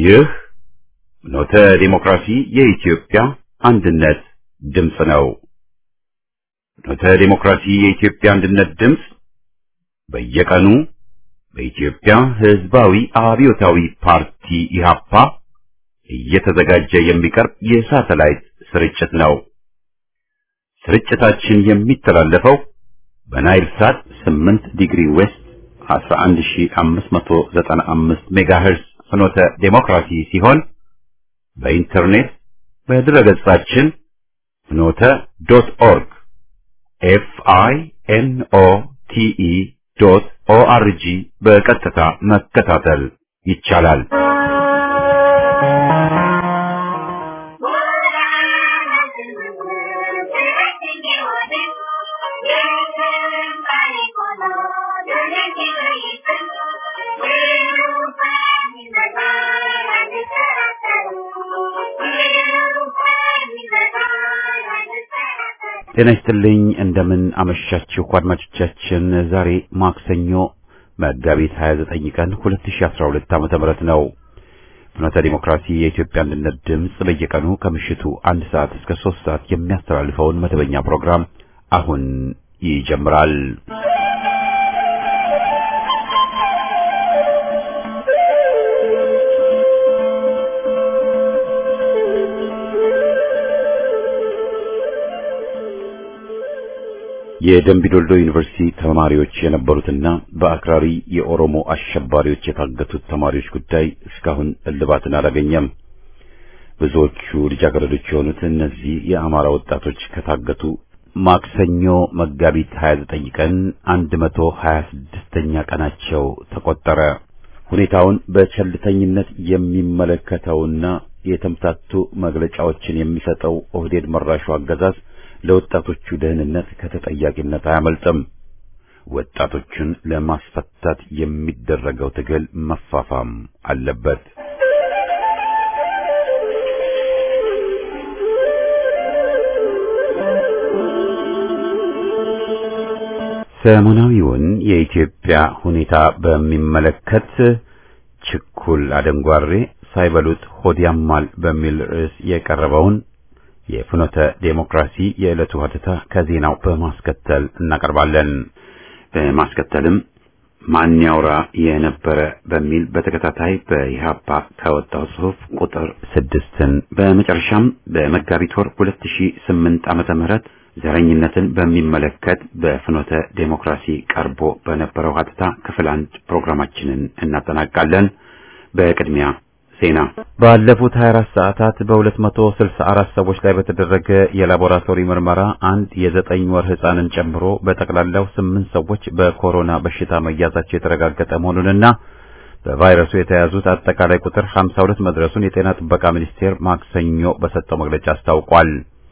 ይህ ኖተ ዲሞክራሲ የኢትዮጵያ አንድነት ድምፅ ነው። ኖተ ዲሞክራሲ የኢትዮጵያ አንድነት ድምፅ በየቀኑ በኢትዮጵያ ሕዝባዊ አብዮታዊ ፓርቲ ኢህአፓ እየተዘጋጀ የሚቀርብ የሳተላይት ስርጭት ነው። ስርጭታችን የሚተላለፈው በናይል ሳት 8 ዲግሪ ዌስት 11595 ሜጋሄርዝ ፍኖተ ዴሞክራሲ ሲሆን በኢንተርኔት በድረገጻችን ፍኖተ ዶት ኦርግ ኤፍ አይ ኤን ኦ ቲ ኢ ዶት ኦ አር ጂ በቀጥታ መከታተል ይቻላል። ጤና ይስጥልኝ እንደምን አመሻችሁ አድማጮቻችን። ዛሬ ማክሰኞ መጋቢት 29 ቀን 2012 ዓመተ ምህረት ነው። ፍኖተ ዲሞክራሲ የኢትዮጵያ አንድነት ድምፅ በየቀኑ ከምሽቱ አንድ ሰዓት እስከ ሶስት ሰዓት የሚያስተላልፈውን መደበኛ ፕሮግራም አሁን ይጀምራል። የደምቢዶልዶ ዩኒቨርሲቲ ተማሪዎች የነበሩትና በአክራሪ የኦሮሞ አሸባሪዎች የታገቱት ተማሪዎች ጉዳይ እስካሁን እልባትን አላገኘም። ብዙዎቹ ልጃገረዶች የሆኑት እነዚህ የአማራ ወጣቶች ከታገቱ ማክሰኞ መጋቢት 29 ቀን 126ኛ ቀናቸው ተቆጠረ። ሁኔታውን በቸልተኝነት የሚመለከተውና የተምታቱ መግለጫዎችን የሚሰጠው ኦህዴድ መራሹ አገዛዝ ለወጣቶቹ ደህንነት ከተጠያቂነት አያመልጥም። ወጣቶቹን ለማስፈታት የሚደረገው ትግል መፋፋም አለበት። ሰሞናዊውን የኢትዮጵያ ሁኔታ በሚመለከት ችኩል አደንጓሬ ሳይበሉት ሆድ ያማል በሚል ርዕስ የቀረበውን የፍኖተ ዴሞክራሲ የዕለቱ ሀተታ ከዜናው በማስከተል እናቀርባለን። በማስከተልም ማን ያውራ የነበረ በሚል በተከታታይ በኢህአፓ ከወጣው ጽሑፍ ቁጥር ስድስትን በመጨረሻም በመጋቢት ወር 2008 ዓመተ ምህረት ዘረኝነትን በሚመለከት በፍኖተ ዴሞክራሲ ቀርቦ በነበረው ሀተታ ክፍል አንድ ፕሮግራማችንን እናጠናቃለን። በቅድሚያ ዜና ባለፉት 24 ሰዓታት በ264 ሰዎች ላይ በተደረገ የላቦራቶሪ ምርመራ አንድ የዘጠኝ ወር ህፃንን ጨምሮ በጠቅላላው ስምንት ሰዎች በኮሮና በሽታ መያዛቸው የተረጋገጠ መሆኑንና በቫይረሱ የተያዙት አጠቃላይ ቁጥር 52 መድረሱን የጤና ጥበቃ ሚኒስቴር ማክሰኞ በሰጠው መግለጫ አስታውቋል።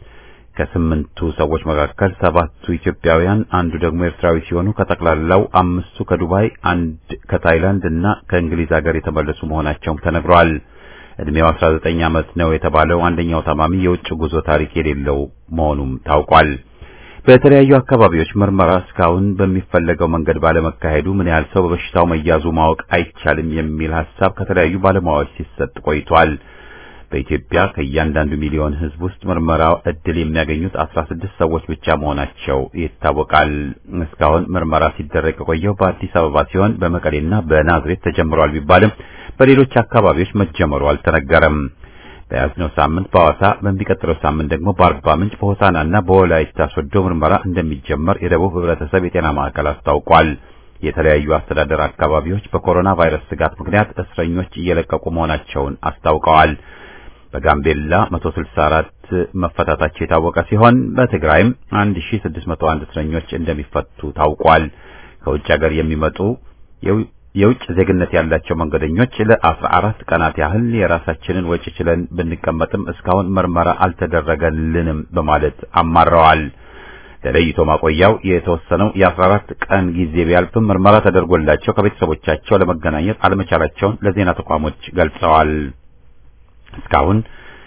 ከስምንቱ ሰዎች መካከል ሰባቱ ኢትዮጵያውያን፣ አንዱ ደግሞ ኤርትራዊ ሲሆኑ ከጠቅላላው አምስቱ ከዱባይ፣ አንድ ከታይላንድ እና ከእንግሊዝ ሀገር የተመለሱ መሆናቸውም ተነግሯል። እድሜው 19 ዓመት ነው የተባለው አንደኛው ታማሚ የውጭ ጉዞ ታሪክ የሌለው መሆኑም ታውቋል። በተለያዩ አካባቢዎች ምርመራ እስካሁን በሚፈለገው መንገድ ባለመካሄዱ ምን ያህል ሰው በበሽታው መያዙ ማወቅ አይቻልም የሚል ሀሳብ ከተለያዩ ባለሙያዎች ሲሰጥ ቆይቷል። በኢትዮጵያ ከእያንዳንዱ ሚሊዮን ሕዝብ ውስጥ ምርመራ እድል የሚያገኙት 16 ሰዎች ብቻ መሆናቸው ይታወቃል። እስካሁን ምርመራ ሲደረግ የቆየው በአዲስ አበባ ሲሆን በመቀሌና በናዝሬት ተጀምሯል ቢባልም በሌሎች አካባቢዎች መጀመሩ አልተነገረም። በያዝነው ሳምንት በሐዋሳ በሚቀጥለው ሳምንት ደግሞ በአርባ ምንጭ በሆሳናና በወላይታ ሶዶ ምርመራ እንደሚጀመር የደቡብ ሕብረተሰብ የጤና ማዕከል አስታውቋል። የተለያዩ አስተዳደር አካባቢዎች በኮሮና ቫይረስ ስጋት ምክንያት እስረኞች እየለቀቁ መሆናቸውን አስታውቀዋል። በጋምቤላ 164 መፈታታቸው የታወቀ ሲሆን በትግራይም 1601 እስረኞች እንደሚፈቱ ታውቋል። ከውጭ ሀገር የሚመጡ የውጭ ዜግነት ያላቸው መንገደኞች ለ14 ቀናት ያህል የራሳችንን ወጪ ችለን ብንቀመጥም እስካሁን ምርመራ አልተደረገልንም በማለት አማረዋል። ለለይቶ ማቆያው የተወሰነው የ14 ቀን ጊዜ ቢያልፍም ምርመራ ተደርጎላቸው ከቤተሰቦቻቸው ለመገናኘት አለመቻላቸውን ለዜና ተቋሞች ገልጸዋል። እስካሁን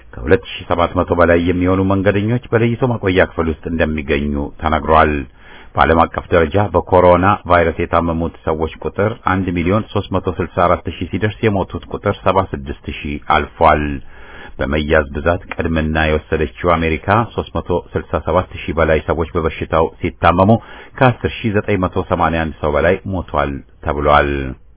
ከ2700 በላይ የሚሆኑ መንገደኞች በለይቶ ማቆያ ክፍል ውስጥ እንደሚገኙ ተነግሯል። በዓለም አቀፍ ደረጃ በኮሮና ቫይረስ የታመሙት ሰዎች ቁጥር 1 ሚሊዮን 364 ሺህ ሲደርስ የሞቱት ቁጥር 76 ሺህ አልፏል። በመያዝ ብዛት ቅድምና የወሰደችው አሜሪካ 367 ሺህ በላይ ሰዎች በበሽታው ሲታመሙ ከ10981 ሰው በላይ ሞቷል ተብሏል።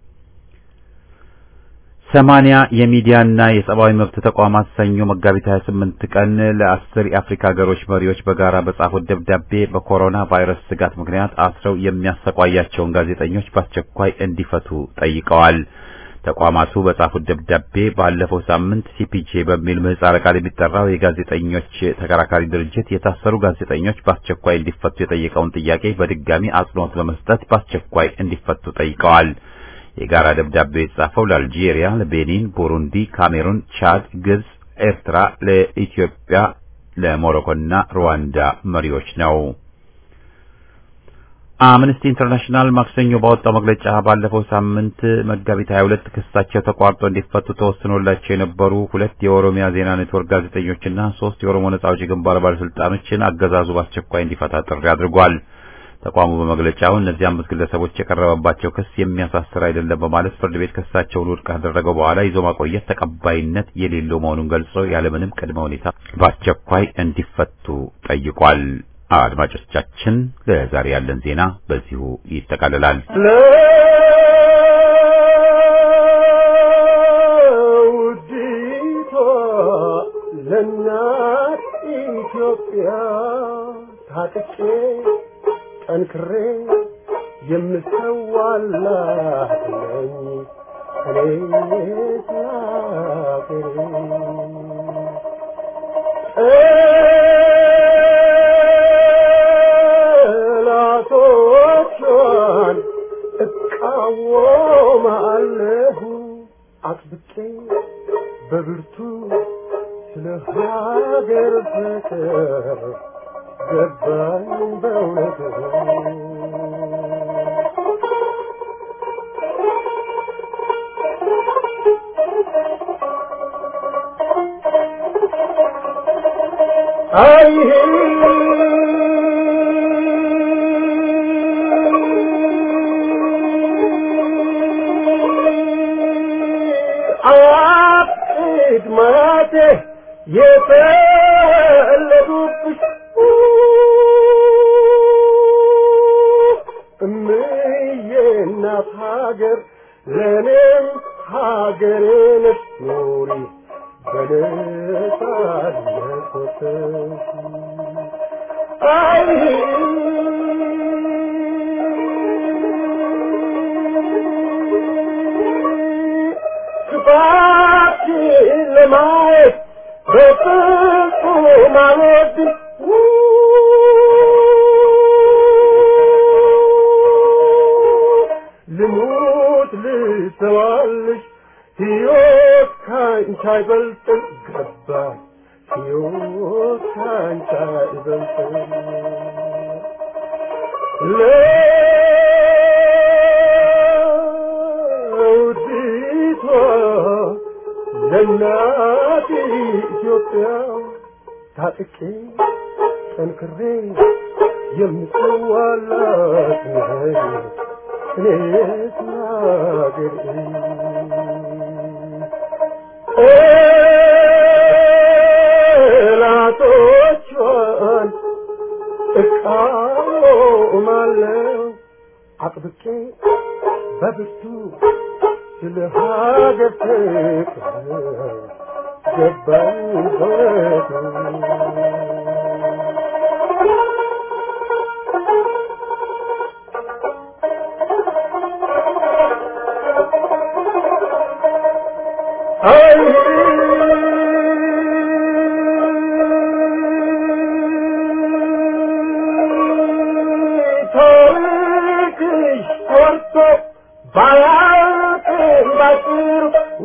ሰማንያ የሚዲያና የሰብአዊ መብት ተቋማት ሰኞ መጋቢት 28 ቀን ለአስር የአፍሪካ ሀገሮች መሪዎች በጋራ በጻፉት ደብዳቤ በኮሮና ቫይረስ ስጋት ምክንያት አስረው የሚያሰቃያቸውን ጋዜጠኞች በአስቸኳይ እንዲፈቱ ጠይቀዋል። ተቋማቱ በጻፉት ደብዳቤ ባለፈው ሳምንት ሲፒጄ በሚል ምህጻረ ቃል የሚጠራው የጋዜጠኞች ተከራካሪ ድርጅት የታሰሩ ጋዜጠኞች በአስቸኳይ እንዲፈቱ የጠየቀውን ጥያቄ በድጋሚ አጽንኦት በመስጠት በአስቸኳይ እንዲፈቱ ጠይቀዋል። የጋራ ደብዳቤው የተጻፈው ለአልጄሪያ፣ ለቤኒን፣ ቡሩንዲ፣ ካሜሩን፣ ቻድ፣ ግብጽ፣ ኤርትራ፣ ለኢትዮጵያ፣ ለሞሮኮና ሩዋንዳ መሪዎች ነው። አምነስቲ ኢንተርናሽናል ማክሰኞ ባወጣው መግለጫ ባለፈው ሳምንት መጋቢት 22 ክሳቸው ተቋርጦ እንዲፈቱ ተወስኖላቸው የነበሩ ሁለት የኦሮሚያ ዜና ኔትወርክ ጋዜጠኞችና ሶስት የኦሮሞ ነጻ አውጪ ግንባር ባለስልጣኖችን አገዛዙ በአስቸኳይ እንዲፈታ ጥሪ አድርጓል። ተቋሙ በመግለጫው እነዚህ አምስት ግለሰቦች የቀረበባቸው ክስ የሚያሳስር አይደለም በማለት ፍርድ ቤት ክሳቸውን ውድቅ ካደረገው በኋላ ይዞ ማቆየት ተቀባይነት የሌለው መሆኑን ገልጾ ያለምንም ቅድመ ሁኔታ በአስቸኳይ እንዲፈቱ ጠይቋል። አድማጮቻችን፣ ለዛሬ ያለን ዜና በዚሁ ይጠቃልላል። ለውዲቷ ለእናት ኢትዮጵያ ታጥቄ ጠንክሬ የምሰዋላት ነኝ እኔ ስላገሬ ጠላቶቿን እቃወማለሁ አጥብቄ በብርቱ ስለ ሀገር ፍቅር ገባኝ በእውነቱ አይ አያቅድ ማቴ የተወለዱብሽ እምዬ እናት ሀገር ለእኔም ሀገሬ ነሽ ኑሪ በነጻነት ወጥተሽ አይ ክፋትሽን ለማየት በፍጹም አልወድም ልሙት ልሰዋልሽ ሕይወት ካንቺ አይበልጥም ገባኝ ሕይወት ካንቺ አይበልጥም ለውዲቷ ለእናት ኢትዮጵያ ታጥቄ ጠንክሬ የምሰዋላት ነኝ እኔስ ናገሬ ጠላቶቿን እቃወማለሁ አጥብቄ በብርቱ ስለ ሀገር ፍቅር ገባኝ በእውነቱ አይ ታሪክሽ ኮርቶ ባያልቅም ባጭሩ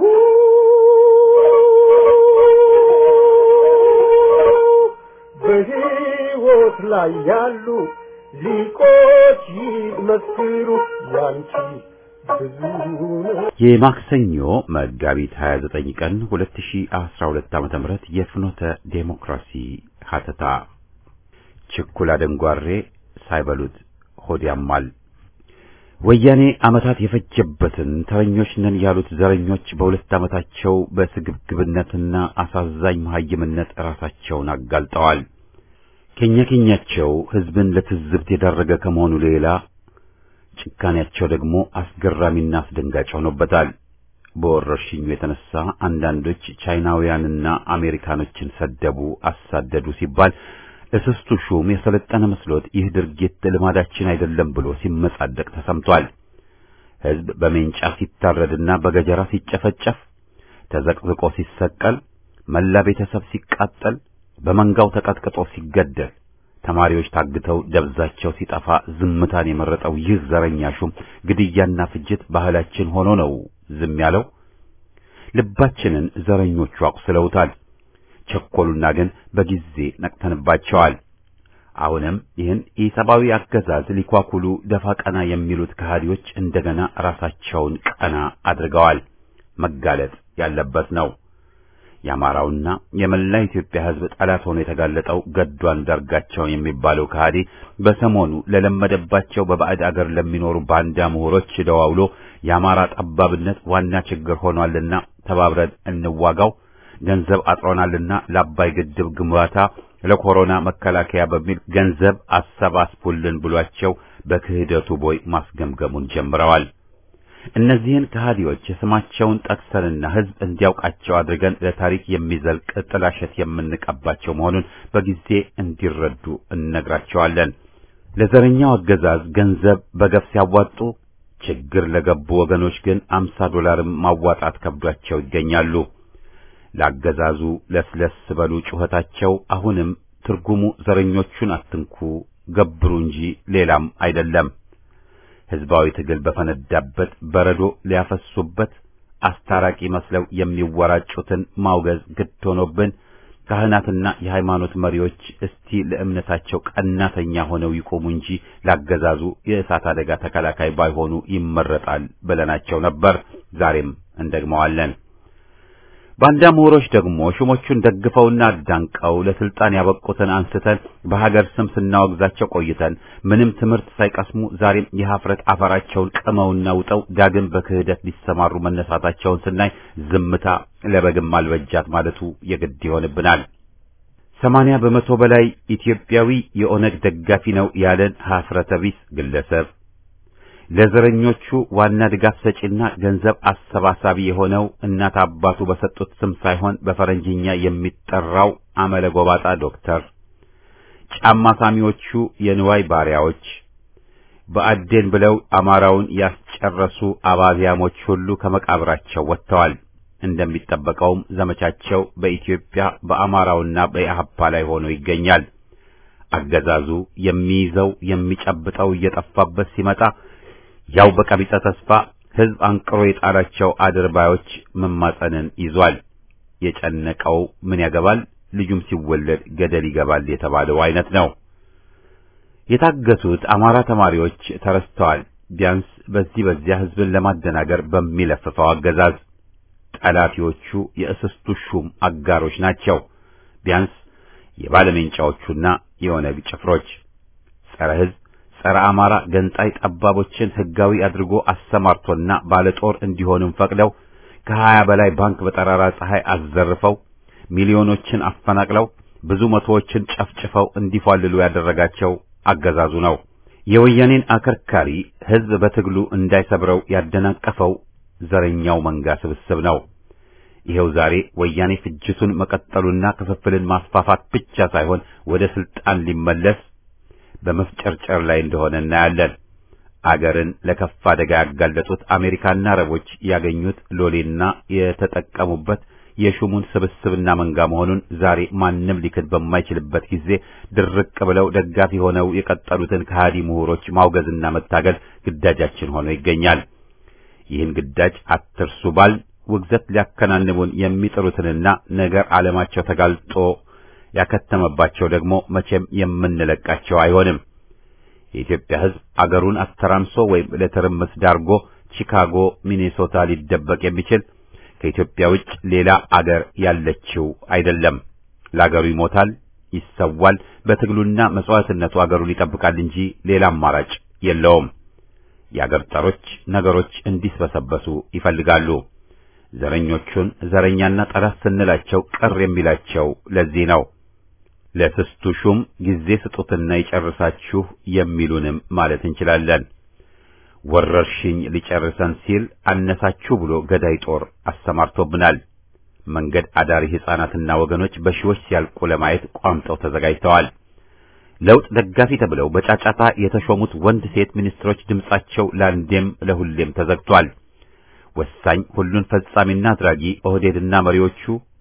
በሕይወት ላይ ያሉ ሊቆች ይመስክሩ ያንቺ ብዙ ነው የማክሰኞ መጋቢት 29 ቀን 2012 ዓመተ ምህረት የፍኖተ ዴሞክራሲ ሀተታ ችኩል አደንጓሬ ሳይበሉት ሆድ ያማል። ወያኔ ዓመታት የፈጀበትን ተረኞች ነን ያሉት ዘረኞች በሁለት ዓመታቸው በስግብግብነትና አሳዛኝ መሐይምነት ራሳቸውን አጋልጠዋል። ኬኛ ኬኛቸው ሕዝብን ለትዝብት የዳረገ ከመሆኑ ሌላ ጭካኔያቸው ደግሞ አስገራሚና አስደንጋጭ ሆኖበታል። በወረርሽኙ የተነሳ አንዳንዶች ቻይናውያንና አሜሪካኖችን ሰደቡ፣ አሳደዱ ሲባል እስስቱ ሹም የሰለጠነ መስሎት ይህ ድርጊት ልማዳችን አይደለም ብሎ ሲመጻደቅ ተሰምቷል። ሕዝብ በሜንጫ ሲታረድና በገጀራ ሲጨፈጨፍ፣ ተዘቅዝቆ ሲሰቀል፣ መላ ቤተሰብ ሲቃጠል፣ በመንጋው ተቀጥቅጦ ሲገደል፣ ተማሪዎች ታግተው ደብዛቸው ሲጠፋ ዝምታን የመረጠው ይህ ዘረኛ ሹም ግድያና ፍጅት ባህላችን ሆኖ ነው ዝም ያለው። ልባችንን ዘረኞቹ አቁስለውታል። ቸኮሉና ግን በጊዜ ነቅተንባቸዋል። አሁንም ይህን ኢሰብአዊ አገዛዝ ሊኳኩሉ ደፋ ቀና የሚሉት ከሃዲዎች እንደገና ራሳቸውን ቀና አድርገዋል። መጋለጥ ያለበት ነው። የአማራውና የመላ ኢትዮጵያ ሕዝብ ጠላት ሆኖ የተጋለጠው ገዱ አንዳርጋቸው የሚባለው ከሃዲ በሰሞኑ ለለመደባቸው በባዕድ አገር ለሚኖሩ ባንዳ ምሁሮች ደዋውሎ የአማራ ጠባብነት ዋና ችግር ሆኗልና ተባብረን እንዋጋው ገንዘብ አጥሮናልና ለአባይ ግድብ ግንባታ ለኮሮና መከላከያ በሚል ገንዘብ አሰባስቡልን ብሏቸው በክህደቱ ቦይ ማስገምገሙን ጀምረዋል። እነዚህን ከሃዲዎች ስማቸውን ጠቅሰንና ሕዝብ እንዲያውቃቸው አድርገን ለታሪክ የሚዘልቅ ጥላሸት የምንቀባቸው መሆኑን በጊዜ እንዲረዱ እነግራቸዋለን። ለዘረኛው አገዛዝ ገንዘብ በገፍ ሲያዋጡ ችግር ለገቡ ወገኖች ግን አምሳ ዶላርም ማዋጣት ከብዷቸው ይገኛሉ። ለአገዛዙ ለስለስ በሉ ጩኸታቸው አሁንም ትርጉሙ ዘረኞቹን አትንኩ ገብሩ እንጂ ሌላም አይደለም። ሕዝባዊ ትግል በፈነዳበት በረዶ ሊያፈሱበት አስታራቂ መስለው የሚወራጩትን ማውገዝ ግድ ሆኖብን ካህናትና የሃይማኖት መሪዎች እስቲ ለእምነታቸው ቀናተኛ ሆነው ይቆሙ እንጂ ላገዛዙ የእሳት አደጋ ተከላካይ ባይሆኑ ይመረጣል ብለናቸው ነበር። ዛሬም እንደግመዋለን። ባንዳ ምሁሮች ደግሞ ሹሞቹን ደግፈውና አዳንቀው ለስልጣን ያበቁትን አንስተን በሀገር ስም ስናወግዛቸው ቆይተን ምንም ትምህርት ሳይቀስሙ ዛሬም የሀፍረት አፈራቸውን ቅመውና ውጠው ዳግም በክህደት ሊሰማሩ መነሳታቸውን ስናይ ዝምታ ለበግም አልበጃት ማለቱ የግድ ይሆንብናል። ሰማንያ በመቶ በላይ ኢትዮጵያዊ የኦነግ ደጋፊ ነው ያለን ሀፍረተ ቢስ ግለሰብ ለዘረኞቹ ዋና ድጋፍ ሰጪና ገንዘብ አሰባሳቢ የሆነው እናት አባቱ በሰጡት ስም ሳይሆን በፈረንጅኛ የሚጠራው አመለ ጎባጣ ዶክተር፣ ጫማ ሳሚዎቹ የንዋይ ባሪያዎች፣ በአዴን ብለው አማራውን ያስጨረሱ አባዚያሞች ሁሉ ከመቃብራቸው ወጥተዋል። እንደሚጠበቀውም ዘመቻቸው በኢትዮጵያ በአማራውና በኢህአፓ ላይ ሆኖ ይገኛል። አገዛዙ የሚይዘው የሚጨብጠው እየጠፋበት ሲመጣ ያው በቀቢጸ ተስፋ ሕዝብ አንቅሮ የጣላቸው አድርባዮች መማጸንን ይዟል። የጨነቀው ምን ያገባል ልጁም ሲወለድ ገደል ይገባል የተባለው አይነት ነው። የታገቱት አማራ ተማሪዎች ተረስተዋል። ቢያንስ በዚህ በዚያ ሕዝብን ለማደናገር በሚለፍፈው አገዛዝ ጠላፊዎቹ የእስስቱ ሹም አጋሮች ናቸው። ቢያንስ የባለሜንጫዎቹና የኦነግ ጭፍሮች ጸረ ሕዝብ ጸረ አማራ ገንጣይ ጠባቦችን ሕጋዊ አድርጎ አሰማርቶና ባለጦር እንዲሆንም ፈቅደው ከሀያ በላይ ባንክ በጠራራ ፀሐይ አዘርፈው ሚሊዮኖችን አፈናቅለው ብዙ መቶዎችን ጨፍጭፈው እንዲፏልሉ ያደረጋቸው አገዛዙ ነው። የወያኔን አከርካሪ ሕዝብ በትግሉ እንዳይሰብረው ያደናቀፈው ዘረኛው መንጋ ስብስብ ነው። ይሄው ዛሬ ወያኔ ፍጅቱን መቀጠሉና ክፍፍልን ማስፋፋት ብቻ ሳይሆን ወደ ስልጣን ሊመለስ በመፍጨርጨር ላይ እንደሆነ እናያለን። አገርን ለከፍ አደጋ ያጋለጡት አሜሪካና አረቦች ያገኙት ሎሌና የተጠቀሙበት የሹሙን ስብስብና መንጋ መሆኑን ዛሬ ማንም ሊክድ በማይችልበት ጊዜ ድርቅ ብለው ደጋፊ ሆነው የቀጠሉትን ከሃዲ ምሁሮች ማውገዝና መታገል ግዳጃችን ሆኖ ይገኛል። ይህን ግዳጅ አትርሱ ባል ውግዘት ሊያከናንቡን የሚጥሩትንና ነገር ዓለማቸው ተጋልጦ ያከተመባቸው ደግሞ መቼም የምንለቃቸው አይሆንም። የኢትዮጵያ ሕዝብ አገሩን አስተራምሶ ወይም ለትርምስ ዳርጎ ቺካጎ፣ ሚኔሶታ ሊደበቅ የሚችል ከኢትዮጵያ ውጭ ሌላ አገር ያለችው አይደለም። ለአገሩ ይሞታል፣ ይሰዋል፣ በትግሉና መስዋዕትነቱ አገሩን ይጠብቃል እንጂ ሌላ አማራጭ የለውም። የአገር ጠሮች ነገሮች እንዲስበሰበሱ ይፈልጋሉ። ዘረኞቹን ዘረኛና ጠላት ስንላቸው ቅር የሚላቸው ለዚህ ነው። ለስስቱ ሹም ጊዜ ስጡትና ይጨርሳችሁ የሚሉንም ማለት እንችላለን። ወረርሽኝ ሊጨርሰን ሲል አነሳችሁ ብሎ ገዳይ ጦር አሰማርቶብናል። መንገድ አዳሪ ሕፃናትና ወገኖች በሺዎች ሲያልቁ ለማየት ቋምጠው ተዘጋጅተዋል። ለውጥ ደጋፊ ተብለው በጫጫታ የተሾሙት ወንድ ሴት ሚኒስትሮች ድምጻቸው ለአንዴም ለሁሌም ተዘግቷል። ወሳኝ ሁሉን ፈጻሚና አድራጊ ኦህዴድና መሪዎቹ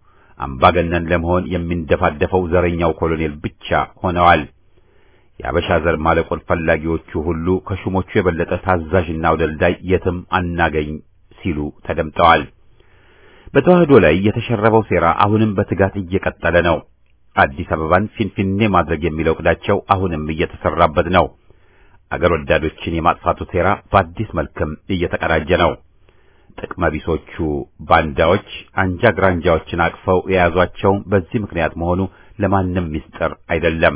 አምባገነን ለመሆን የሚንደፋደፈው ዘረኛው ኮሎኔል ብቻ ሆነዋል። የአበሻ ዘር ማለቆን ፈላጊዎቹ ሁሉ ከሹሞቹ የበለጠ ታዛዥና አውደልዳይ የትም አናገኝ ሲሉ ተደምጠዋል። በተዋህዶ ላይ የተሸረበው ሴራ አሁንም በትጋት እየቀጠለ ነው። አዲስ አበባን ፊንፊኔ ማድረግ የሚለው ዕቅዳቸው አሁንም እየተሰራበት ነው። አገር ወዳዶችን የማጥፋቱ ሴራ በአዲስ መልክም እየተቀዳጀ ነው። ጥቅመ ቢሶቹ ባንዳዎች አንጃ ግራንጃዎችን አቅፈው የያዟቸው በዚህ ምክንያት መሆኑ ለማንም ምስጢር አይደለም።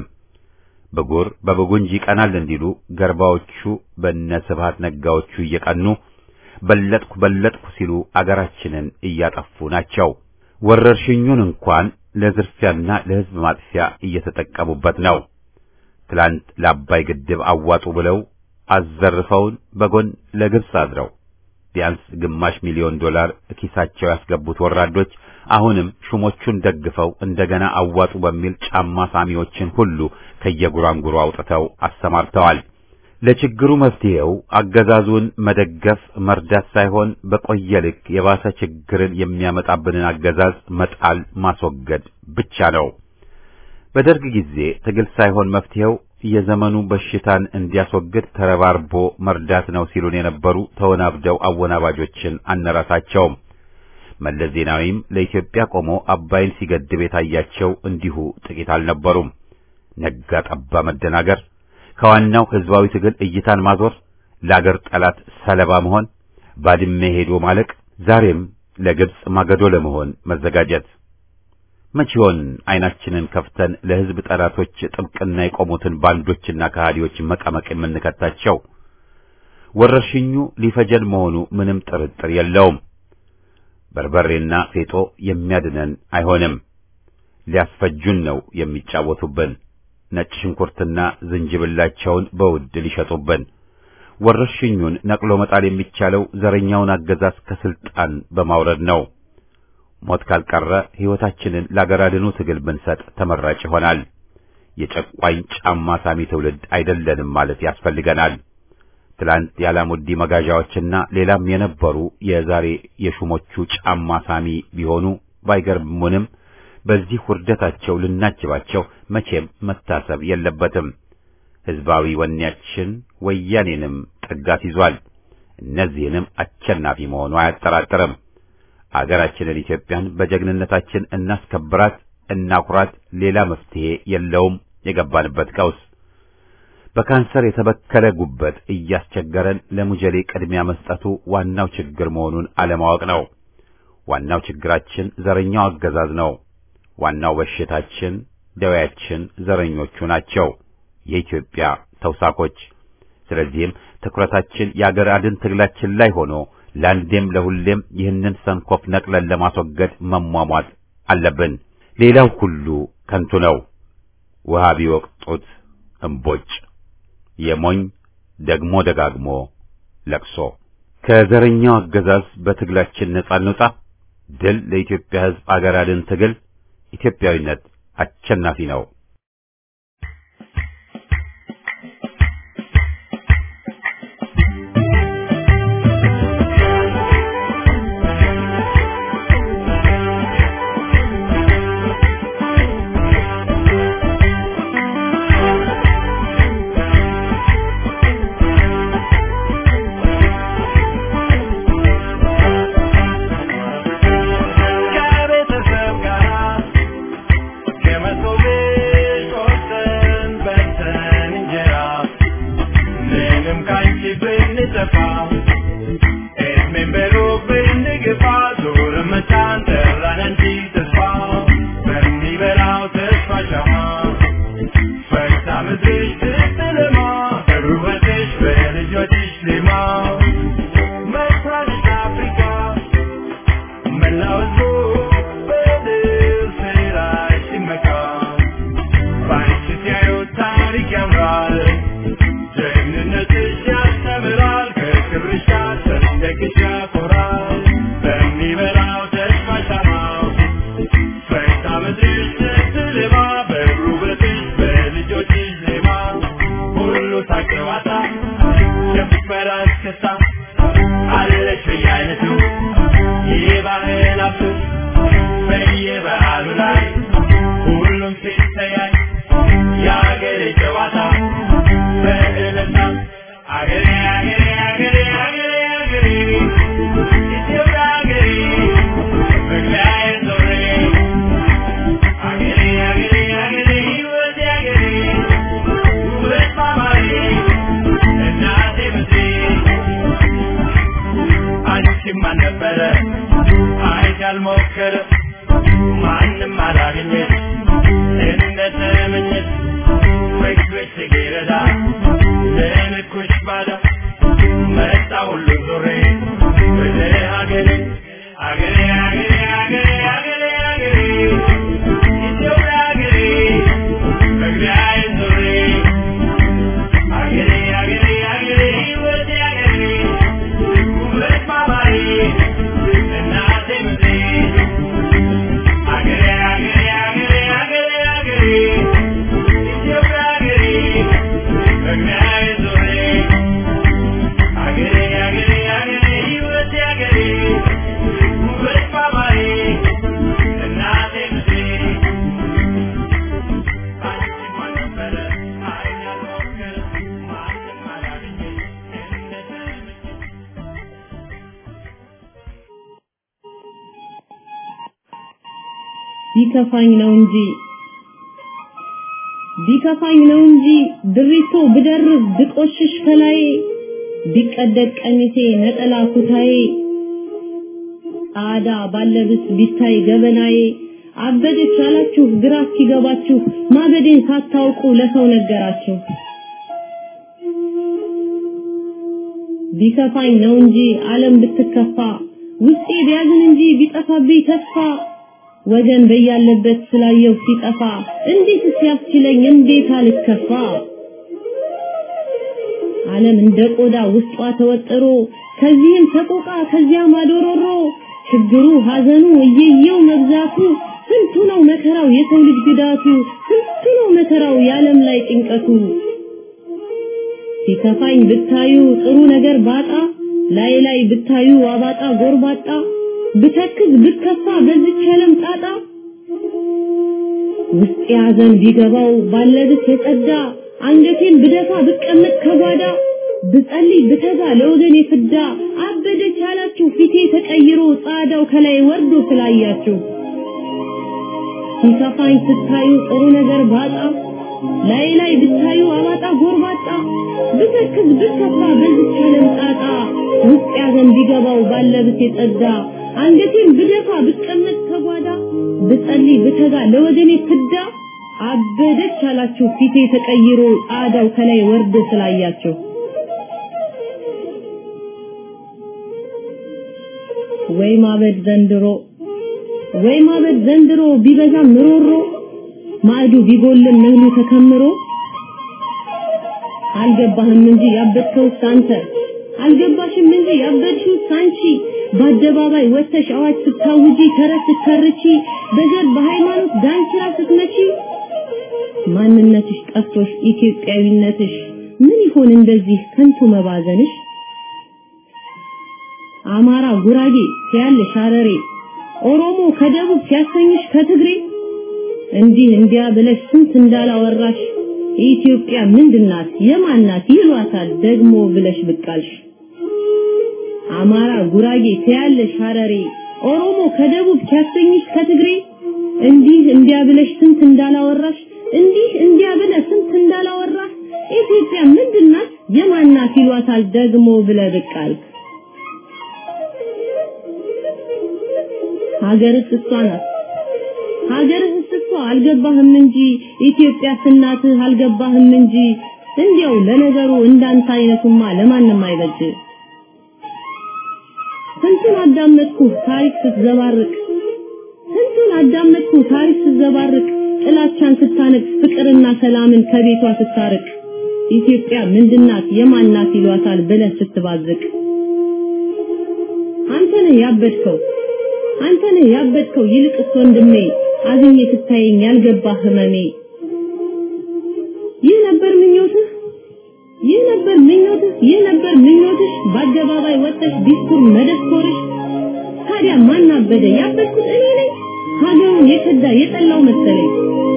ብጉር በብጉንጅ ይቀናል እንዲሉ ገርባዎቹ በነ ስብሃት ነጋዎቹ እየቀኑ በለጥኩ በለጥኩ ሲሉ አገራችንን እያጠፉ ናቸው። ወረርሽኙን እንኳን ለዝርፊያና ለሕዝብ ማጥፊያ እየተጠቀሙበት ነው። ትላንት ለአባይ ግድብ አዋጡ ብለው አዘርፈውን በጎን ለግብፅ አድረው ቢያንስ ግማሽ ሚሊዮን ዶላር ኪሳቸው ያስገቡት ወራዶች አሁንም ሹሞቹን ደግፈው እንደገና አዋጡ በሚል ጫማ ሳሚዎችን ሁሉ ከየጉራንጉሩ አውጥተው አሰማርተዋል። ለችግሩ መፍትሄው አገዛዙን መደገፍ መርዳት ሳይሆን በቆየ ልክ የባሰ ችግርን የሚያመጣብንን አገዛዝ መጣል ማስወገድ ብቻ ነው። በደርግ ጊዜ ትግል ሳይሆን መፍትሄው የዘመኑ በሽታን እንዲያስወግድ ተረባርቦ መርዳት ነው ሲሉን የነበሩ ተወናብደው አወናባጆችን አነራሳቸውም። መለስ ዜናዊም ለኢትዮጵያ ቆሞ አባይን ሲገድብ የታያቸው እንዲሁ ጥቂት አልነበሩም። ነጋ ጠባ መደናገር፣ ከዋናው ህዝባዊ ትግል እይታን ማዞር፣ ለአገር ጠላት ሰለባ መሆን፣ ባድሜ ሄዶ ማለቅ፣ ዛሬም ለግብፅ ማገዶ ለመሆን መዘጋጀት መቼውን አይናችንን ከፍተን ለህዝብ ጠላቶች ጥብቅና የቆሙትን ባንዶችና ከሃዲዎች መቀመቅ የምንከታቸው? ወረርሽኙ ሊፈጀን መሆኑ ምንም ጥርጥር የለውም። በርበሬና ፌጦ የሚያድነን አይሆንም። ሊያስፈጁን ነው የሚጫወቱብን። ነጭ ሽንኩርትና ዝንጅብላቸውን በውድ ሊሸጡብን። ወረርሽኙን ነቅሎ መጣል የሚቻለው ዘረኛውን አገዛዝ ከስልጣን በማውረድ ነው። ሞት ካልቀረ ሕይወታችንን ለአገር አድኑ ትግል ብንሰጥ ተመራጭ ይሆናል። የጨቋኝ ጫማ ሳሚ ትውልድ አይደለንም ማለት ያስፈልገናል። ትላንት የአላሙዲ መጋዣዎችና ሌላም የነበሩ የዛሬ የሹሞቹ ጫማ ሳሚ ቢሆኑ ባይገርሙንም በዚህ ውርደታቸው ልናጅባቸው መቼም መታሰብ የለበትም። ሕዝባዊ ወኔያችን ወያኔንም ጥጋት ይዟል። እነዚህንም አሸናፊ መሆኑ አያጠራጥርም። አገራችንን ኢትዮጵያን በጀግንነታችን እናስከብራት፣ እናኩራት። ሌላ መፍትሄ የለውም። የገባንበት ቀውስ በካንሰር የተበከለ ጉበት እያስቸገረን ለሙጀሌ ቅድሚያ መስጠቱ ዋናው ችግር መሆኑን አለማወቅ ነው። ዋናው ችግራችን ዘረኛው አገዛዝ ነው። ዋናው በሽታችን፣ ደዌያችን ዘረኞቹ ናቸው፣ የኢትዮጵያ ተውሳኮች። ስለዚህም ትኩረታችን የአገር አድን ትግላችን ላይ ሆኖ ለአንዴም ለሁሌም ይህንን ሰንኮፍ ነቅለን ለማስወገድ መሟሟት አለብን። ሌላው ሁሉ ከንቱ ነው። ውሃ ቢወቅጡት እምቦጭ፣ የሞኝ ደግሞ ደጋግሞ ለቅሶ። ከዘረኛው አገዛዝ በትግላችን ነጻ እንውጣ። ድል ለኢትዮጵያ ሕዝብ አገር አድን ትግል። ኢትዮጵያዊነት አሸናፊ ነው። ከቤተሰብ ጋር ከመሶቤ ባህል አፍስ በየበዓሉ ላይ ሁሉም ሲተያይ የአገሬ ጨዋታ በእልልታ አገሬ አገሬ አገሬ አገሬ አገሬ ኢትዮጵያ አገሬ መግቢያዬ ዞሬ አገሬ አገሬ አገሬ ሕይወቴ አገሬ ውበት ማማሬ እናቴ ምድሬ አንቺም አልነበረ አይት ያልሞከረ ማንም አላገኘ እንደ ተመኘት ወይስ ወይስ ጽጌረዳ ለንኩሽ ባዳ መጣ ሁሉ ዞሬ ወደ ሀገሬ አገሬ አገሬ አገሬ አገሬ አገሬ ኢትዮጵያ አገሬ መግቢያዬ ዞሬ አገሬ አገሬ አገሬ ሕይወቴ አገሬ ውበት ማማሬ እናቴ ምድሬ አገሬ አገሬ አገሬ አገሬ አገሬ ኢትዮጵያ አገሬ መግቢያዬ ዞሬ አገሬ አገሬ አገሬ ሕይወቴ አገሬ ውበት ማማሬ እናቴ ምድሬ አንቺም አልነበረ አይን ያልሞከረ ማንም አላገኘ እንደተመኘ ቢከፋኝ ነው እንጂ ቢከፋኝ ነው እንጂ ድሪቶ ብደርብ ብቆሽሽ ከላይ ቢቀደድ ቀሚሴ ነጠላ ኩታዬ ጣዳ ባለብስ ቢታይ ገበናዬ አበደች አላችሁ ግራ ሲገባችሁ ማበዴን ሳታውቁ ለሰው ነገራችሁ ቢከፋኝ ነው እንጂ ዓለም ብትከፋ ውስጤ ቢያዝን እንጂ ቢጠፋብኝ ተስፋ ወገን በያለበት ስላየው ሲጠፋ እንዴት ሲያስችለኝ እንዴት አልከፋ ዓለም እንደ ቆዳ ውስጧ ተወጥሮ ከዚህም ሰቆቃ ከዚያም አዶሮሮ ችግሩ ሐዘኑ እየየው መብዛቱ ስንቱ ነው መከራው የሰው ልጅ ግዳቱ ስንቱ ነው መከራው የዓለም ላይ ጭንቀቱ ሲከፋኝ ብታዩ ጥሩ ነገር ባጣ ላይ ላይ ብታዩ አባጣ ጎርባጣ ብተክዝ ብከፋ በዚች ዓለም ጣጣ ውስጥ ያዘን ቢገባው ባለብስ የጸዳ አንገቴን ብደፋ ብቀመጥ ከጓዳ ብጸልይ ብተጋ ለወገን የፍዳ አበደች ያላችሁ ፊቴ ተቀይሮ ጻዳው ከላይ ወርዶ ስላያችሁ ሲከፋኝ ስታዩ ጥሩ ነገር ባጣ ላይ ላይ ብታዩ አባጣ ጎርባጣ ብተክዝ ብከፋ በዚች ዓለም ጣጣ ውስጥ ያዘን ቢገባው ባለብስ የጸዳ አንገቴን ብደፋ ብቀመጥ ከጓዳ ብጸልይ ብተጋ ለወገኔ ፍዳ አበደች አላችሁ ፊቴ ተቀይሮ ጣዳው ከላይ ወርዶ ስላያችሁ ወይ ማበድ ዘንድሮ ወይ ማበድ ዘንድሮ ቢበዛም ምሮሮ ማዕዱ ቢጎልም እህሉ ተከምሮ አልገባህም እንጂ ያበድከው አንተ አልገባሽም እንጂ ያበድሽው አንቺ በአደባባይ ወጥተሽ አዋጅ ስታውጂ ተረት ስትተርቺ በዘር በሃይማኖት ዳንኪራ ስትመቺ ማንነትሽ ጠፍቶሽ ኢትዮጵያዊነትሽ ምን ይሆን እንደዚህ ከንቱ መባዘንሽ አማራ ጉራጌ ሲያልሽ ሐረሬ ኦሮሞ ከደቡብ ሲያሰኝሽ ከትግሬ እንዲህ እንዲያ ብለሽ ስንት እንዳላወራሽ ኢትዮጵያ ምንድናት የማናት ይሏታል ደግሞ ብለሽ ብቃልሽ አማራ ጉራጌ ሲያለሽ ሐረሬ ኦሮሞ ከደቡብ ሲያሰኝሽ ከትግሬ እንዲህ እንዲያ ብለሽ ስንት እንዳላወራሽ እንዲህ እንዲያ ብለ ስንት እንዳላወራሽ ኢትዮጵያ ምንድናት የማናት ይሏታል ደግሞ ብለ ብቃልክ ሀገርስ እሷ ናት ሀገርህስ እኮ አልገባህም እንጂ ኢትዮጵያ ስናትህ አልገባህም እንጂ እንዲያው ለነገሩ እንዳንተ አይነቱማ ለማንም አይበጅ ስንቱን አዳመጥኩ ታሪክ ስትዘባርቅ ስንቱን አዳመጥኩ ታሪክ ስትዘባርቅ ጥላቻን ስታነግስ ፍቅርና ሰላምን ከቤቷ ስታርቅ ኢትዮጵያ ምንድናት የማናት ይሏታል ብለህ ስትባዝቅ አንተ ነህ ያበድከው አንተ ነህ ያበድከው ይልቅስ ወንድሜ አዝኜ ስታየኝ ያልገባ ህመሜ ይህ ነበር ምኞትህ ይህ ነበር ምኞትህ ይህ ነበር ምኞትሽ በአደባባይ ወጥተሽ ዲስኩር መደስኮርሽ ታዲያ ማን አበደ? ያበድኩት እኔ ነኝ። ሀገሩን የከዳ የጠላው መሰለኝ።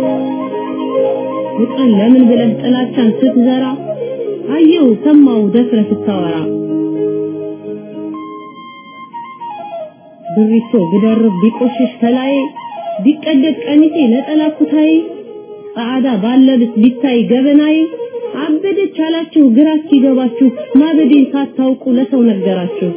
ፍቅርን ለምን ብለህ ጥላቻን ስትዘራ አየው ሰማው ደፍረ ስታወራ ብሪቶ ብደርብ ቢቆሽሽ ከላይ ቢቀደድ ቀሚሴ ነጠላ ኩታዬ ጻዕዳ ባለብስ ቢታይ ገበናዬ አበደች አላችሁ ግራ እስኪገባችሁ ማበዴን ሳታውቁ ለሰው ነገራችሁ።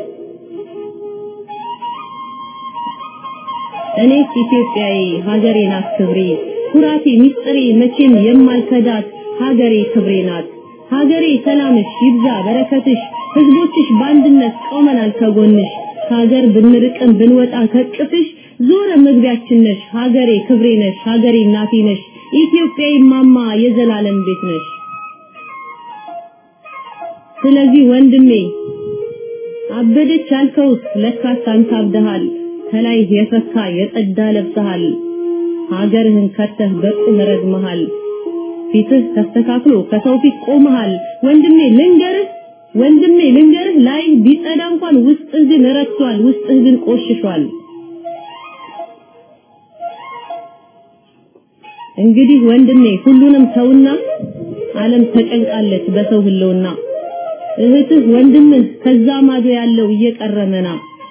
እኔስ ኢትዮጵያዊ ሀገሬ ናት ክብሬ ኩራቴ ሚስጥሬ መቼም የማልከዳት ሀገሬ ክብሬ ናት። ሀገሬ ሰላምሽ ይብዛ በረከትሽ ህዝቦችሽ በአንድነት ቆመናል ከጎንሽ ከሀገር ብንርቅም ብንወጣ ከቅፍሽ ዞረ መግቢያችን ነሽ ሀገሬ ክብሬ ነሽ ሀገሬ እናቴ ነሽ ኢትዮጵያዊ ማማ የዘላለም ቤት ነሽ። ስለዚህ ወንድሜ አበደች ያልከውስ ለካስ አንተ አብደሃል። ከላይ የፈካ የጸዳ ለብሰሃል። ሀገርህን ከተህ በቁም ረግመሃል። ፊትህ ተስተካክሎ ከሰው ፊት ቆመሃል። ወንድሜ ልንገርህ ወንድሜ ልንገርህ ላይ ቢጸዳ እንኳን ውስጥህ ግን ረክሷል፣ ውስጥህ ግን ቆሽሿል። እንግዲህ ወንድሜ ሁሉንም ተውና ዓለም ተጨንቃለች በሰው ህልውና እህትህ ወንድምህ ከዛ ማዶ ያለው እየቀረመና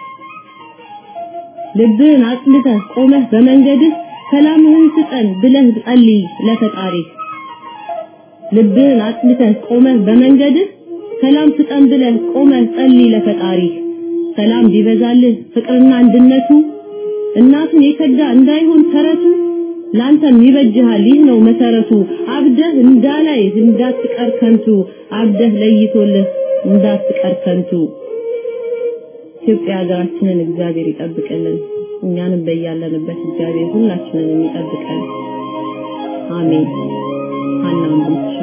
ልብህን አጽድተህ ቆመህ በመንገድህ ሰላምህን ስጠን ብለህ ጸልይ ለፈጣሪህ ልብህን አጽድተህ ቆመህ በመንገድህ ሰላም ስጠን ብለህ ቆመህ ጸልይ ለፈጣሪህ ሰላም ቢበዛልህ ፍቅርና አንድነቱ እናቱን የከዳ እንዳይሆን ተረቱ ላንተም ይበጅሃል ይህ ነው መሰረቱ አብደህ እንዳላይ እንዳትቀር ከንቱ አብደህ ለይቶልህ እንዳትቀር ከንቱ ኢትዮጵያ ሀገራችንን እግዚአብሔር ይጠብቅልን እኛንም በያለንበት እግዚአብሔር ሁላችንን ይጠብቀን አሜን ሀና ወንድምሻ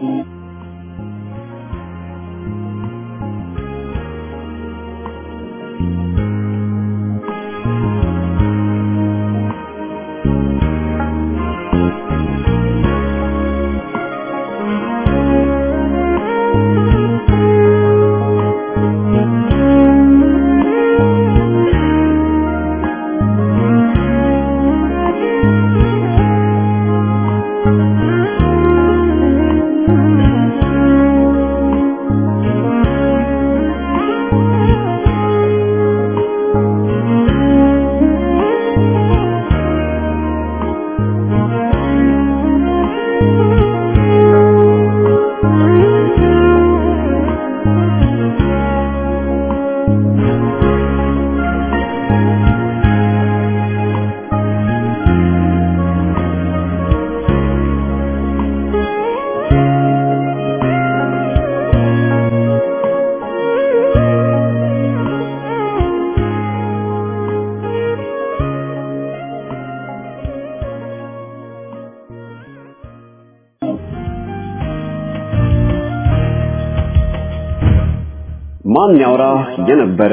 ማን ያውራ የነበረ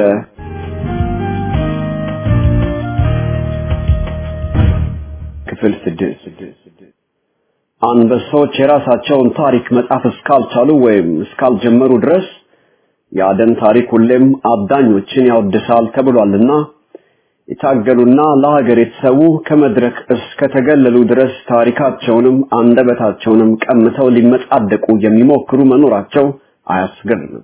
ክፍል ስድስት አንበሶች የራሳቸውን ታሪክ መጻፍ እስካልቻሉ ወይም እስካልጀመሩ ድረስ የአደን ታሪክ ሁሌም አዳኞችን ያወድሳል ተብሏልና የታገሉና ለሀገር የተሰዉ ከመድረክ እስከተገለሉ ድረስ ታሪካቸውንም አንደበታቸውንም ቀምተው ሊመጻደቁ የሚሞክሩ መኖራቸው አያስገርምም።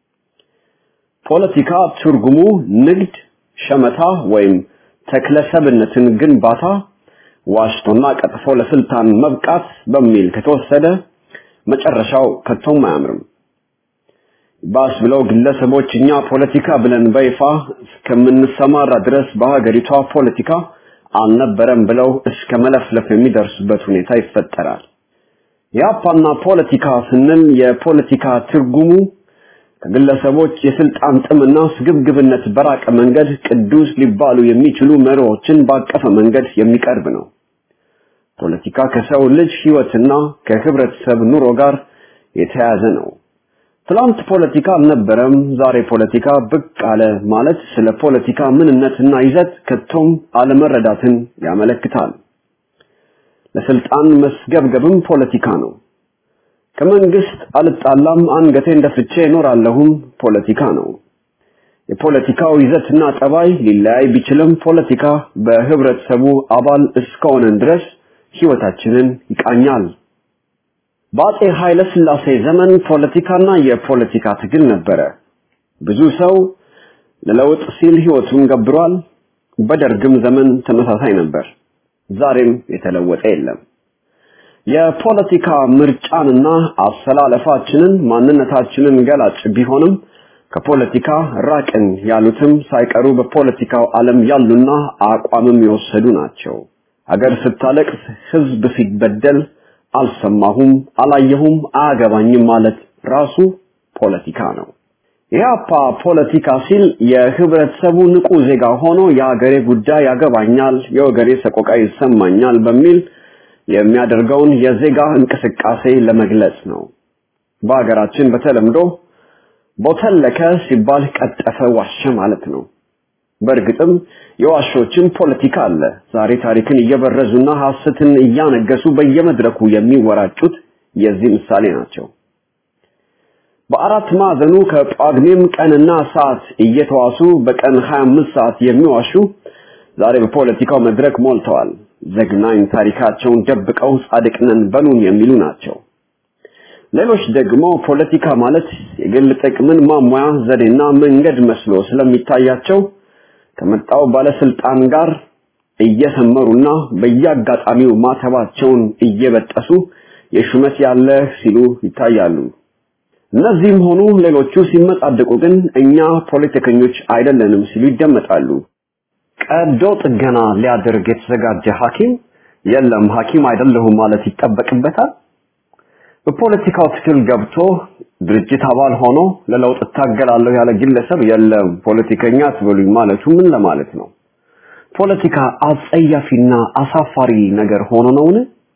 ፖለቲካ ትርጉሙ ንግድ፣ ሸመታ ወይም ተክለሰብነትን ግንባታ፣ ዋሽቶና ቀጥፎ ለስልጣን መብቃት በሚል ከተወሰደ መጨረሻው ከቶም አያምርም። ባስ ብለው ግለሰቦች እኛ ፖለቲካ ብለን በይፋ እስከምንሰማራ ድረስ በሀገሪቷ ፖለቲካ አልነበረም ብለው እስከ መለፍለፍ የሚደርሱበት ሁኔታ ይፈጠራል። የአፓና ፖለቲካ ስንል የፖለቲካ ትርጉሙ ከግለሰቦች የስልጣን ጥምና ስግብግብነት በራቀ መንገድ ቅዱስ ሊባሉ የሚችሉ መሪዎችን ባቀፈ መንገድ የሚቀርብ ነው። ፖለቲካ ከሰው ልጅ ህይወትና ከህብረተሰብ ኑሮ ጋር የተያያዘ ነው። ትላንት ፖለቲካ አልነበረም፣ ዛሬ ፖለቲካ ብቅ አለ ማለት ስለ ፖለቲካ ምንነትና ይዘት ከቶም አለመረዳትን ያመለክታል። ለስልጣን መስገብገብም ፖለቲካ ነው። ከመንግስት አልጣላም አንገቴን ደፍቼ እኖራለሁም ፖለቲካ ነው። የፖለቲካው ይዘትና ጠባይ ሊለያይ ቢችልም ፖለቲካ በህብረተሰቡ አባል እስከሆነን ድረስ ህይወታችንን ይቃኛል። በአጼ ኃይለ ሥላሴ ዘመን ፖለቲካና የፖለቲካ ትግል ነበረ። ብዙ ሰው ለለውጥ ሲል ህይወቱን ገብሯል። በደርግም ዘመን ተመሳሳይ ነበር። ዛሬም የተለወጠ የለም። የፖለቲካ ምርጫንና አሰላለፋችንን ማንነታችንን ገላጭ ቢሆንም ከፖለቲካ ራቅን ያሉትም ሳይቀሩ በፖለቲካው ዓለም ያሉና አቋምም የወሰዱ ናቸው። አገር ስታለቅስ፣ ህዝብ ሲበደል አልሰማሁም፣ አላየሁም፣ አያገባኝም ማለት ራሱ ፖለቲካ ነው። ኢህአፓ ፖለቲካ ሲል የህብረተሰቡ ንቁ ዜጋ ሆኖ የሀገሬ ጉዳይ ያገባኛል፣ የወገሬ ሰቆቃ ይሰማኛል በሚል የሚያደርገውን የዜጋ እንቅስቃሴ ለመግለጽ ነው። በሀገራችን በተለምዶ ቦተለከ ሲባል ቀጠፈ፣ ዋሸ ማለት ነው። በእርግጥም የዋሾችን ፖለቲካ አለ። ዛሬ ታሪክን እየበረዙና ሐሰትን እያነገሱ በየመድረኩ የሚወራጩት የዚህ ምሳሌ ናቸው። በአራት ማዕዘኑ ከጳጉሜም ቀንና ሰዓት እየተዋሱ በቀን 25 ሰዓት የሚዋሹ ዛሬ በፖለቲካው መድረክ ሞልተዋል። ዘግናኝ ታሪካቸውን ደብቀው ጻድቅ ነን በሉን የሚሉ ናቸው። ሌሎች ደግሞ ፖለቲካ ማለት የግል ጥቅምን ማሟያ ዘዴና መንገድ መስሎ ስለሚታያቸው ከመጣው ባለስልጣን ጋር እየሰመሩና በየአጋጣሚው ማተባቸውን እየበጠሱ የሹመት ያለ ሲሉ ይታያሉ። እነዚህም ሆኑ ሌሎቹ ሲመጻደቁ ግን እኛ ፖለቲከኞች አይደለንም ሲሉ ይደመጣሉ። ቀዶ ጥገና ሊያደርግ የተዘጋጀ ሐኪም የለም ሐኪም አይደለሁም ማለት ይጠበቅበታል። በፖለቲካው ትግል ገብቶ ድርጅት አባል ሆኖ ለለውጥ እታገላለሁ ያለ ግለሰብ የለም ፖለቲከኛ አትበሉኝ ማለቱ ምን ለማለት ነው? ፖለቲካ አጸያፊና አሳፋሪ ነገር ሆኖ ነውን?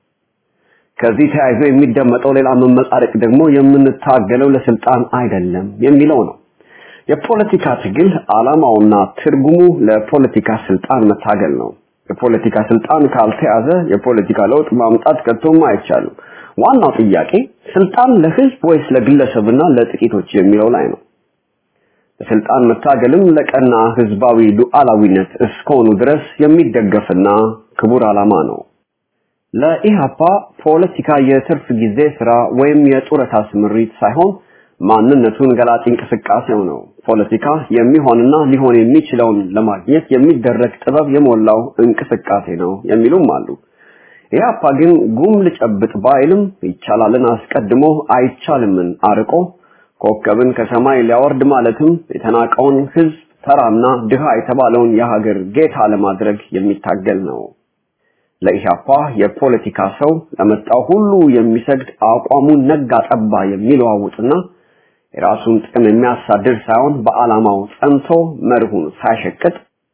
ከዚህ ተያይዞ የሚደመጠው ሌላ መመጻደቅ ደግሞ የምንታገለው ለስልጣን አይደለም የሚለው ነው። የፖለቲካ ትግል ዓላማውና ትርጉሙ ለፖለቲካ ስልጣን መታገል ነው። የፖለቲካ ስልጣን ካልተያዘ የፖለቲካ ለውጥ ማምጣት ከቶም አይቻልም። ዋናው ጥያቄ ስልጣን ለህዝብ ወይስ ለግለሰብና ለጥቂቶች የሚለው ላይ ነው። ለስልጣን መታገልም ለቀና ህዝባዊ ሉዓላዊነት እስከሆኑ ድረስ የሚደገፍና ክቡር ዓላማ ነው። ለኢሃፓ ፖለቲካ የትርፍ ጊዜ ስራ ወይም የጡረታ ስምሪት ሳይሆን ማንነቱን ገላጭ እንቅስቃሴው ነው። ፖለቲካ የሚሆንና ሊሆን የሚችለውን ለማግኘት የሚደረግ ጥበብ የሞላው እንቅስቃሴ ነው የሚሉም አሉ። ኢህአፓ ግን ጉም ልጨብጥ ባይልም ይቻላልን አስቀድሞ አይቻልምን አርቆ ኮከብን ከሰማይ ሊያወርድ ማለትም የተናቀውን ህዝብ ተራና ድሃ የተባለውን የሀገር ጌታ ለማድረግ የሚታገል ነው። ለኢህአፓ የፖለቲካ ሰው ለመጣው ሁሉ የሚሰግድ አቋሙን ነጋ ጠባ የሚለዋውጥና የራሱን ጥቅም የሚያሳድር ሳይሆን በዓላማው ጸንቶ መርሁን ሳይሸቅጥ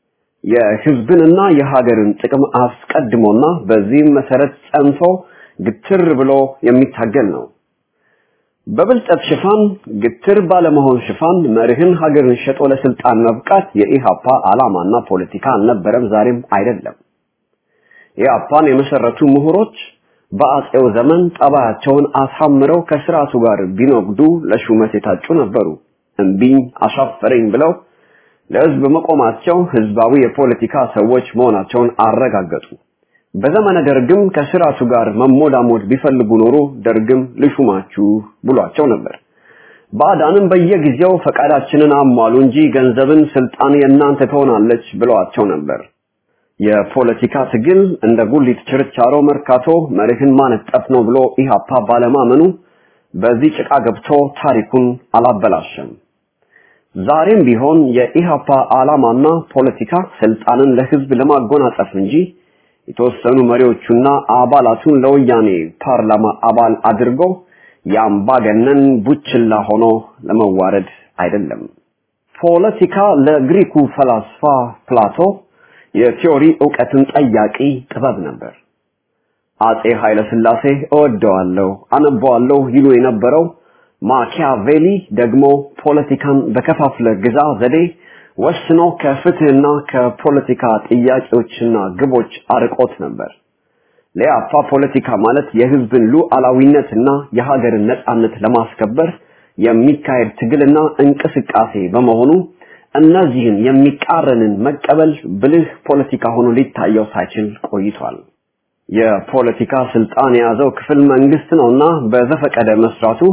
የህዝብንና የሀገርን ጥቅም አስቀድሞና በዚህም መሰረት ጸንቶ ግትር ብሎ የሚታገል ነው። በብልጠት ሽፋን ግትር ባለመሆን ሽፋን መርህን ሀገርን ሸጦ ለስልጣን መብቃት የኢሃፓ ዓላማና ፖለቲካ አልነበረም፣ ዛሬም አይደለም። ኢሃፓን የመሰረቱ ምሁሮች በአጼው ዘመን ጠባያቸውን አሳምረው ከስርዓቱ ጋር ቢኖግዱ ለሹመት የታጩ ነበሩ። እምቢኝ አሻፈረኝ ብለው ለህዝብ መቆማቸው ህዝባዊ የፖለቲካ ሰዎች መሆናቸውን አረጋገጡ። በዘመነ ደርግም ከስርዓቱ ጋር መሞዳሞድ ቢፈልጉ ኖሮ ደርግም ልሹማችሁ ብሏቸው ነበር። ባዕዳንም በየጊዜው ፈቃዳችንን አሟሉ እንጂ ገንዘብን ስልጣን የእናንተ ትሆናለች ብለዋቸው ነበር። የፖለቲካ ትግል እንደ ጉሊት ችርቻሮ መርካቶ መርህን ማነጠፍ ነው ብሎ ኢሃፓ ባለማመኑ በዚህ ጭቃ ገብቶ ታሪኩን አላበላሸም። ዛሬም ቢሆን የኢሃፓ ዓላማና ፖለቲካ ስልጣንን ለህዝብ ለማጎናጸፍ እንጂ የተወሰኑ መሪዎቹና አባላቱን ለወያኔ ፓርላማ አባል አድርጎ የአምባገነን ቡችላ ሆኖ ለመዋረድ አይደለም። ፖለቲካ ለግሪኩ ፈላስፋ ፕላቶ የቲዮሪ ዕውቀትን ጠያቂ ጥበብ ነበር። አጼ ኃይለ ሥላሴ እወደዋለሁ፣ አነበዋለሁ ይሉ የነበረው ማኪያቬሊ ደግሞ ፖለቲካን በከፋፍለ ግዛ ዘዴ ወስኖ ከፍትህና ከፖለቲካ ጥያቄዎችና ግቦች አርቆት ነበር። ለያፋ ፖለቲካ ማለት የህዝብን ሉዓላዊነትና የሀገርን ነጻነት ለማስከበር የሚካሄድ ትግልና እንቅስቃሴ በመሆኑ እነዚህን የሚቃረንን መቀበል ብልህ ፖለቲካ ሆኖ ሊታየው ሳይችል ቆይቷል። የፖለቲካ ስልጣን የያዘው ክፍል መንግስት ነውና በዘፈቀደ መስራቱ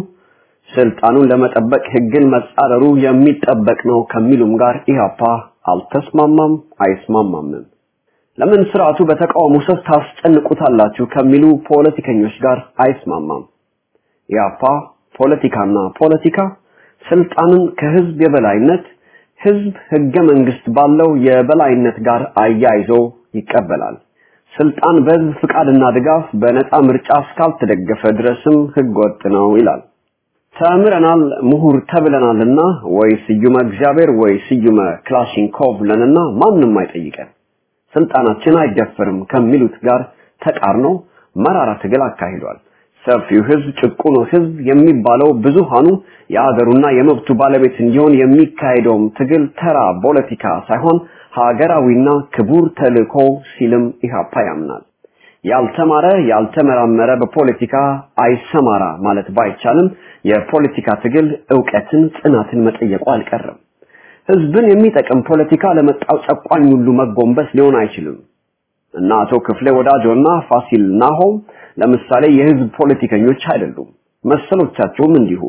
ስልጣኑን ለመጠበቅ ህግን መጻረሩ የሚጠበቅ ነው ከሚሉም ጋር ኢህአፓ አልተስማማም፣ አይስማማምም። ለምን ስርዓቱ በተቃውሞ ሰፍ ታስጨንቁታላችሁ ከሚሉ ፖለቲከኞች ጋር አይስማማም። ኢህአፓ ፖለቲካና ፖለቲካ ስልጣንን ከህዝብ የበላይነት ህዝብ ህገ መንግስት ባለው የበላይነት ጋር አያይዞ ይቀበላል። ስልጣን በህዝብ ፍቃድና ድጋፍ በነፃ ምርጫ እስካልተደገፈ ድረስም ህገ ወጥ ነው ይላል። ተምረናል፣ ምሁር ተብለናልና ወይ ስዩመ እግዚአብሔር ወይ ስዩመ ክላሽንኮቭ ለንና ማንም አይጠይቀን፣ ስልጣናችን አይደፈርም ከሚሉት ጋር ተቃርኖ መራራ ትግል አካሂዷል። ሰፊው ህዝብ ጭቁኑ ህዝብ የሚባለው ብዙሃኑ የአገሩና የመብቱ ባለቤት እንዲሆን የሚካሄደውም ትግል ተራ ፖለቲካ ሳይሆን ሀገራዊና ክቡር ተልእኮ ሲልም ኢህአፓ ያምናል። ያልተማረ ያልተመራመረ በፖለቲካ አይሰማራ ማለት ባይቻልም የፖለቲካ ትግል ዕውቀትን፣ ጽናትን መጠየቁ አልቀረም። ህዝብን የሚጠቅም ፖለቲካ ለመጣው ጨቋኝ ሁሉ መጎንበስ ሊሆን አይችልም እና አቶ ክፍሌ ወዳጆና ፋሲል ናሆም ለምሳሌ የህዝብ ፖለቲከኞች አይደሉም። መሰሎቻቸውም እንዲሁ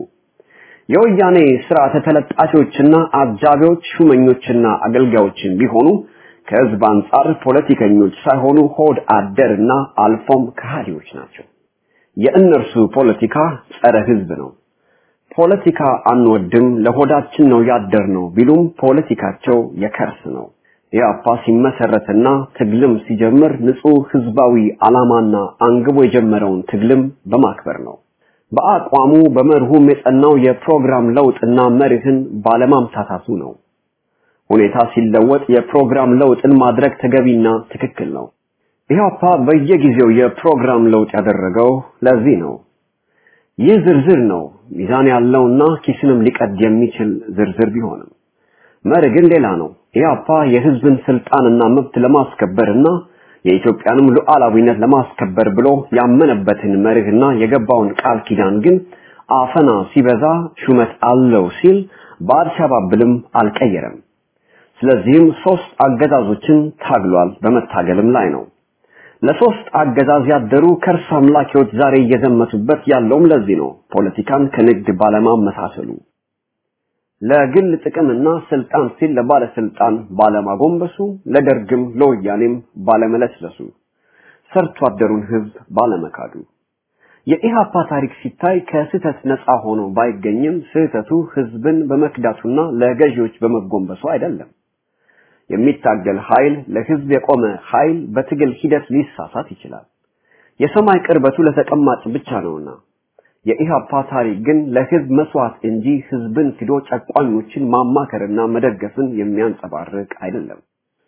የወያኔ ስርዓተ ተለጣፊዎችና አጃቢዎች ሹመኞችና አገልጋዮችን ቢሆኑ ከህዝብ አንጻር ፖለቲከኞች ሳይሆኑ ሆድ አደርና አልፎም ከሃዲዎች ናቸው። የእነርሱ ፖለቲካ ጸረ ህዝብ ነው። ፖለቲካ አንወድም፣ ለሆዳችን ነው ያደር ነው ቢሉም ፖለቲካቸው የከርስ ነው። ኢህአፓ ሲመሰረትና ትግልም ሲጀምር ንጹህ ህዝባዊ ዓላማና አንግቦ የጀመረውን ትግልም በማክበር ነው። በአቋሙ በመርሁም የጸናው የፕሮግራም ለውጥና መርህን ባለማምታታቱ ነው። ሁኔታ ሲለወጥ የፕሮግራም ለውጥን ማድረግ ተገቢና ትክክል ነው። ኢህአፓ በየጊዜው የፕሮግራም ለውጥ ያደረገው ለዚህ ነው። ይህ ዝርዝር ነው ሚዛን ያለውና ኪስንም ሊቀድ የሚችል ዝርዝር ቢሆንም መርህ ግን ሌላ ነው። ኢህአፓ የህዝብን ስልጣንና መብት ለማስከበርና የኢትዮጵያንም ሉዓላዊነት ለማስከበር ብሎ ያመነበትን መርህና የገባውን ቃል ኪዳን ግን አፈና ሲበዛ ሹመት አለው ሲል በአልሸባብልም አልቀየረም። ስለዚህም ሶስት አገዛዞችን ታግሏል፣ በመታገልም ላይ ነው። ለሶስት አገዛዝ ያደሩ ከርስ አምላኪዎች ዛሬ እየዘመቱበት ያለውም ለዚህ ነው። ፖለቲካን ከንግድ ባለማመሳሰሉ ለግል ጥቅምና ስልጣን ሲል ለባለስልጣን ባለማጎንበሱ፣ ለደርግም ለወያኔም ባለመለስለሱ፣ ሰርቶ አደሩን ህዝብ ባለመካዱ የኢሃፓ ታሪክ ሲታይ ከስህተት ነፃ ሆኖ ባይገኝም ስህተቱ ህዝብን በመክዳቱና ለገዢዎች በመጎንበሱ አይደለም። የሚታገል ኃይል ለህዝብ የቆመ ኃይል በትግል ሂደት ሊሳሳት ይችላል። የሰማይ ቅርበቱ ለተቀማጭ ብቻ ነውና የኢሃፓ ታሪክ ግን ለህዝብ መስዋዕት እንጂ ህዝብን ክዶ ጨቋኞችን ማማከርና መደገፍን የሚያንጸባርቅ አይደለም።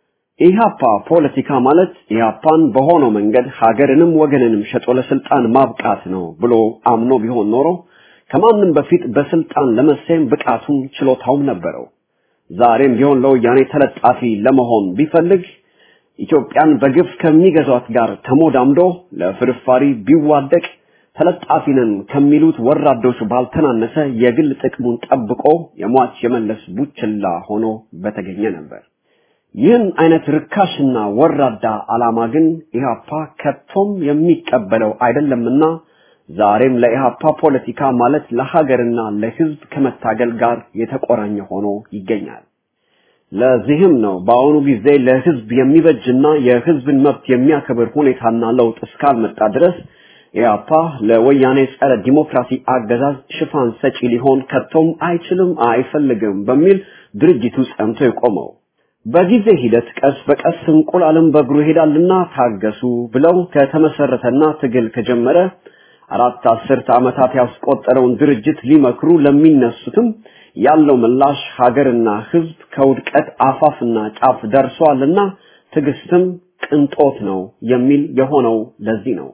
ኢሃፓ ፖለቲካ ማለት ኢሃፓን በሆነው መንገድ ሀገርንም ወገንንም ሸጦ ለስልጣን ማብቃት ነው ብሎ አምኖ ቢሆን ኖሮ ከማንም በፊት በስልጣን ለመሰየም ብቃቱም ችሎታውም ነበረው። ዛሬም ቢሆን ለወያኔ ተለጣፊ ለመሆን ቢፈልግ ኢትዮጵያን በግፍ ከሚገዟት ጋር ተሞዳምዶ ለፍርፋሪ ቢዋደቅ ተለጣፊ ነን ከሚሉት ወራዶች ባልተናነሰ የግል ጥቅሙን ጠብቆ የሟች የመለስ ቡችላ ሆኖ በተገኘ ነበር። ይህን አይነት ርካሽና ወራዳ ዓላማ ግን ኢህአፓ ከቶም የሚቀበለው አይደለምና ዛሬም ለኢህአፓ ፖለቲካ ማለት ለሀገርና ለህዝብ ከመታገል ጋር የተቆራኘ ሆኖ ይገኛል። ለዚህም ነው በአሁኑ ጊዜ ለህዝብ የሚበጅና የህዝብን መብት የሚያከብር ሁኔታና ለውጥ እስካልመጣ ድረስ ኢህአፓ ለወያኔ ጸረ ዲሞክራሲ አገዛዝ ሽፋን ሰጪ ሊሆን ከቶም አይችልም፣ አይፈልግም በሚል ድርጅቱ ጸንቶ የቆመው። በጊዜ ሂደት ቀስ በቀስ እንቁላልም በእግሩ ይሄዳልና ታገሱ ብለው ከተመሰረተና ትግል ከጀመረ አራት አስርት ዓመታት ያስቆጠረውን ድርጅት ሊመክሩ ለሚነሱትም ያለው ምላሽ ሀገርና ህዝብ ከውድቀት አፋፍና ጫፍ ደርሷልና ትዕግስትም ቅንጦት ነው የሚል የሆነው ለዚህ ነው።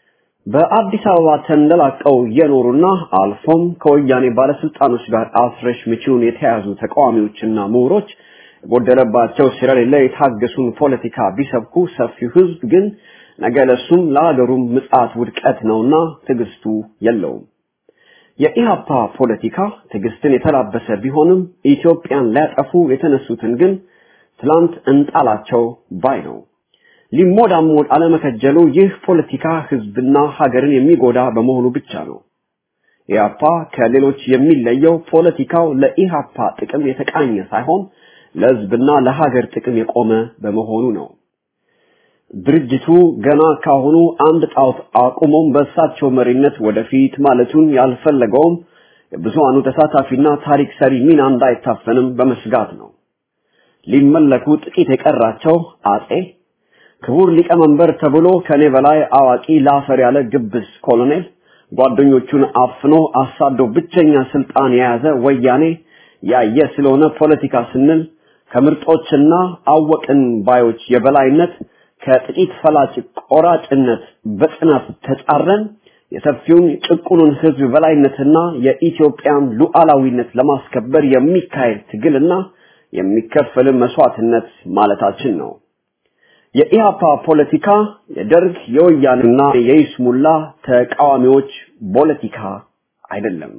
በአዲስ አበባ ተንደላቀው የኖሩና አልፎም ከወያኔ ባለስልጣኖች ጋር አስረሽ ምቺውን የተያዙ ተቃዋሚዎችና ምሁሮች የጎደለባቸው ስለሌለ የታገሱን ፖለቲካ ቢሰብኩ ሰፊው ህዝብ ግን ነገ ለሱም ለሀገሩም ምጽአት ውድቀት ነውና ትዕግስቱ የለውም። የኢሃፓ ፖለቲካ ትዕግስትን የተላበሰ ቢሆንም ኢትዮጵያን ሊያጠፉ የተነሱትን ግን ትላንት እንጣላቸው ባይ ነው። ሊሞዳሞድ አለመከጀሉ ይህ ፖለቲካ ህዝብና ሀገርን የሚጎዳ በመሆኑ ብቻ ነው። ኢሃፓ ከሌሎች የሚለየው ፖለቲካው ለኢሃፓ ጥቅም የተቃኘ ሳይሆን ለህዝብና ለሀገር ጥቅም የቆመ በመሆኑ ነው። ድርጅቱ ገና ካሁኑ አንድ ጣዖት አቁሞም በእሳቸው መሪነት ወደፊት ማለቱን ያልፈለገውም የብዙሃኑ ተሳታፊና ታሪክ ሰሪ ሚና እንዳይታፈንም በመስጋት ነው። ሊመለኩ ጥቂት የቀራቸው አጼ ክቡር ሊቀመንበር ተብሎ ከኔ በላይ አዋቂ ላፈር ያለ ግብስ ኮሎኔል ጓደኞቹን አፍኖ አሳዶ ብቸኛ ስልጣን የያዘ ወያኔ ያየ ስለሆነ ፖለቲካ ስንል ከምርጦችና አወቅን ባዮች የበላይነት ከጥቂት ፈላጭ ቆራጭነት በጽናት ተጻረን የሰፊውን ጭቁኑን ህዝብ በላይነትና የኢትዮጵያን ሉዓላዊነት ለማስከበር የሚካሄድ ትግልና የሚከፈል መስዋዕትነት ማለታችን ነው። የኢሃፓ ፖለቲካ የደርግ የወያኔና የይስሙላ ተቃዋሚዎች ፖለቲካ አይደለም።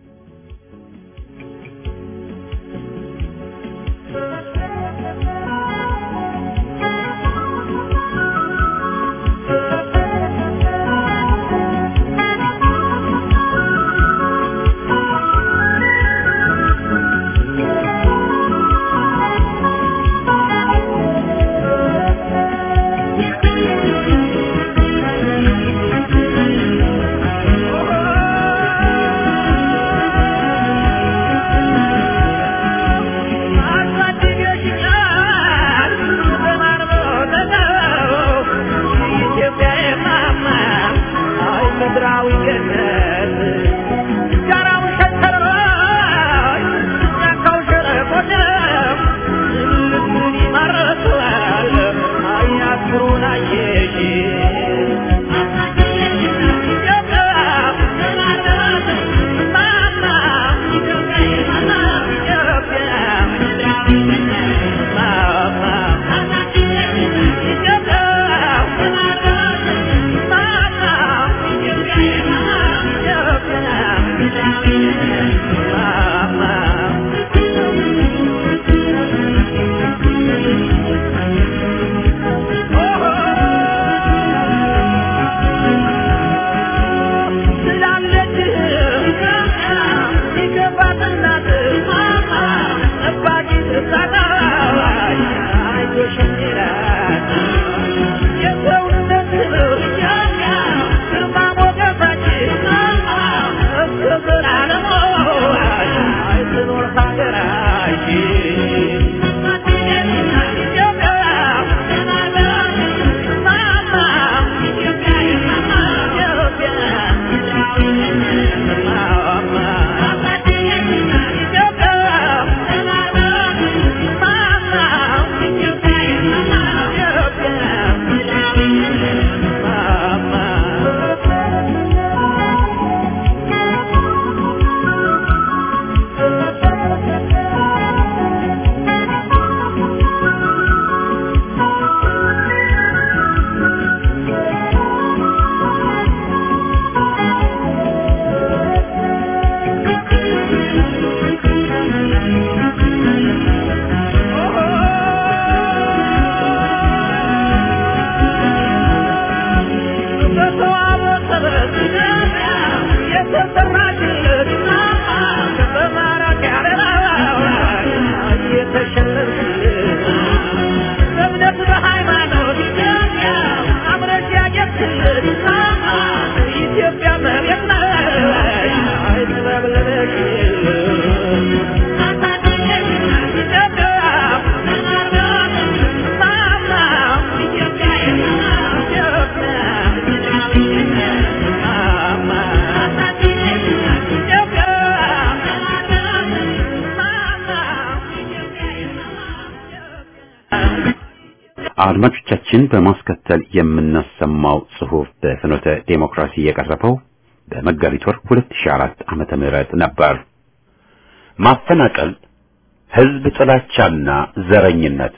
አድማጮቻችን በማስከተል የምናሰማው ጽሑፍ በፍኖተ ዴሞክራሲ የቀረበው በመጋቢት ወር 2004 ዓመተ ምህረት ነበር። ማፈናቀል፣ ህዝብ ጥላቻና ዘረኝነት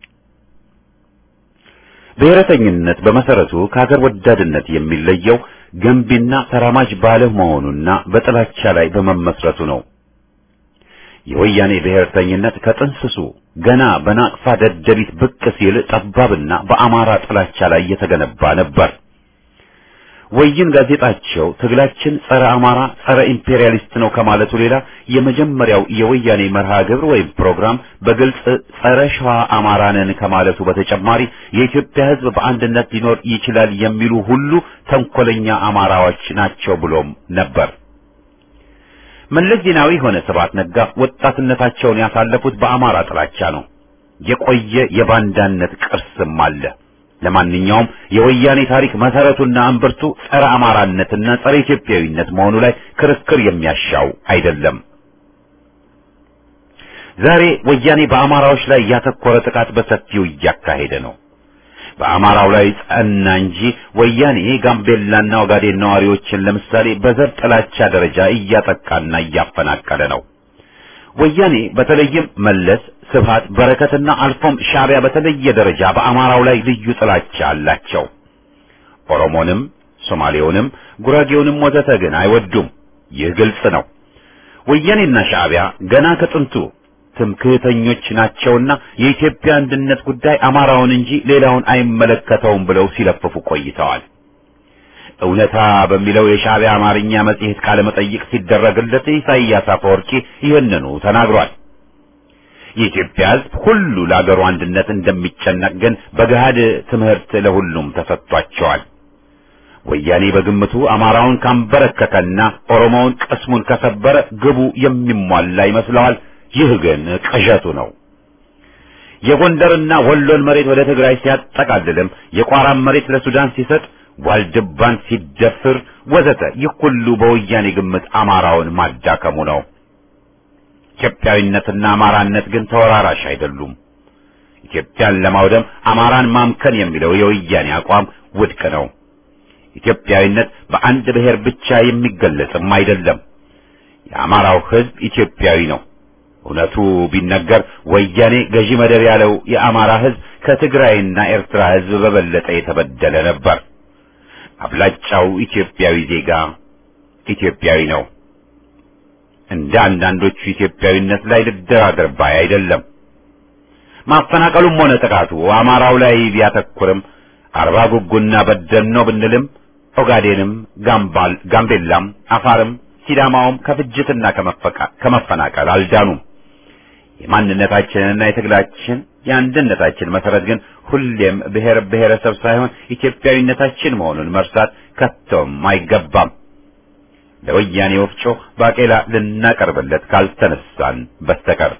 ብሔረተኝነት በመሰረቱ ከሀገር ወዳድነት የሚለየው ገንቢና ተራማጅ ባለመሆኑና በጥላቻ ላይ በመመስረቱ ነው። የወያኔ ብሔርተኝነት ከጥንስሱ ገና በናቅፋ ደደቢት ብቅ ሲል ጠባብና በአማራ ጥላቻ ላይ የተገነባ ነበር። ወይን ጋዜጣቸው ትግላችን ጸረ አማራ፣ ጸረ ኢምፔሪያሊስት ነው ከማለቱ ሌላ የመጀመሪያው የወያኔ መርሃ ግብር ወይም ፕሮግራም በግልጽ ጸረ ሸዋ አማራ ነን ከማለቱ በተጨማሪ የኢትዮጵያ ሕዝብ በአንድነት ሊኖር ይችላል የሚሉ ሁሉ ተንኮለኛ አማራዎች ናቸው ብሎም ነበር። መለስ ዜናዊ ሆነ ስብሐት ነጋ ወጣትነታቸውን ያሳለፉት በአማራ ጥላቻ ነው። የቆየ የባንዳነት ቅርስም አለ። ለማንኛውም የወያኔ ታሪክ መሰረቱና እምብርቱ ጸረ አማራነትና ጸረ ኢትዮጵያዊነት መሆኑ ላይ ክርክር የሚያሻው አይደለም። ዛሬ ወያኔ በአማራዎች ላይ ያተኮረ ጥቃት በሰፊው እያካሄደ ነው። በአማራው ላይ ጸና እንጂ ወያኔ ጋምቤላና ኦጋዴን ነዋሪዎችን ለምሳሌ በዘር ጥላቻ ደረጃ እያጠቃና እያፈናቀለ ነው። ወያኔ በተለይም መለስ፣ ስብሃት፣ በረከትና አልፎም ሻዕቢያ በተለየ ደረጃ በአማራው ላይ ልዩ ጥላቻ አላቸው። ኦሮሞንም፣ ሶማሌውንም፣ ጉራጌውንም ወዘተ ግን አይወዱም። ይህ ግልጽ ነው። ወያኔና ሻዕቢያ ገና ከጥንቱ ትምክህተኞች ናቸውና የኢትዮጵያ አንድነት ጉዳይ አማራውን እንጂ ሌላውን አይመለከተውም ብለው ሲለፍፉ ቆይተዋል። እውነታ በሚለው የሻዕቢያ አማርኛ መጽሔት ቃለ መጠይቅ ሲደረግለት ኢሳይያስ አፈወርቂ ይህንኑ ተናግሯል። የኢትዮጵያ ሕዝብ ሁሉ ለአገሩ አንድነት እንደሚጨነቅ ግን በገሃድ ትምህርት ለሁሉም ተሰጥቷቸዋል። ወያኔ በግምቱ አማራውን ካንበረከከና ኦሮሞውን ቅስሙን ከሰበረ ግቡ የሚሟላ ይመስለዋል። ይህ ግን ቅዠቱ ነው። የጎንደርና ወሎን መሬት ወደ ትግራይ ሲያጠቃልልም የቋራን መሬት ለሱዳን ሲሰጥ ዋልድባን ሲደፍር ወዘተ ይህ ሁሉ በወያኔ ግምት አማራውን ማዳከሙ ነው። ኢትዮጵያዊነትና አማራነት ግን ተወራራሽ አይደሉም። ኢትዮጵያን ለማውደም አማራን ማምከን የሚለው የወያኔ አቋም ውድቅ ነው። ኢትዮጵያዊነት በአንድ ብሔር ብቻ የሚገለጽም አይደለም። የአማራው ሕዝብ ኢትዮጵያዊ ነው። እውነቱ ቢነገር ወያኔ ገዢ መደብ ያለው የአማራ ሕዝብ ከትግራይና ኤርትራ ሕዝብ በበለጠ የተበደለ ነበር። አብላጫው ኢትዮጵያዊ ዜጋ ኢትዮጵያዊ ነው። እንደ አንዳንዶቹ ኢትዮጵያዊነት ላይ ልደራደር ባይ አይደለም። ማፈናቀሉም ሆነ ጥቃቱ አማራው ላይ ቢያተኩርም አርባ ጉጉና በደኖ ብንልም ኦጋዴንም፣ ጋምባል፣ ጋምቤላም፣ አፋርም ሲዳማውም ከፍጅትና ከመፈናቀል አልዳኑም። የማንነታችንና የትግላችን የአንድነታችን መሰረት ግን ሁሌም ብሔር ብሔረሰብ ሳይሆን ኢትዮጵያዊነታችን መሆኑን መርሳት ከቶም አይገባም። ለወያኔ ወፍጮ ባቄላ ልናቀርብለት ካልተነሳን በስተቀር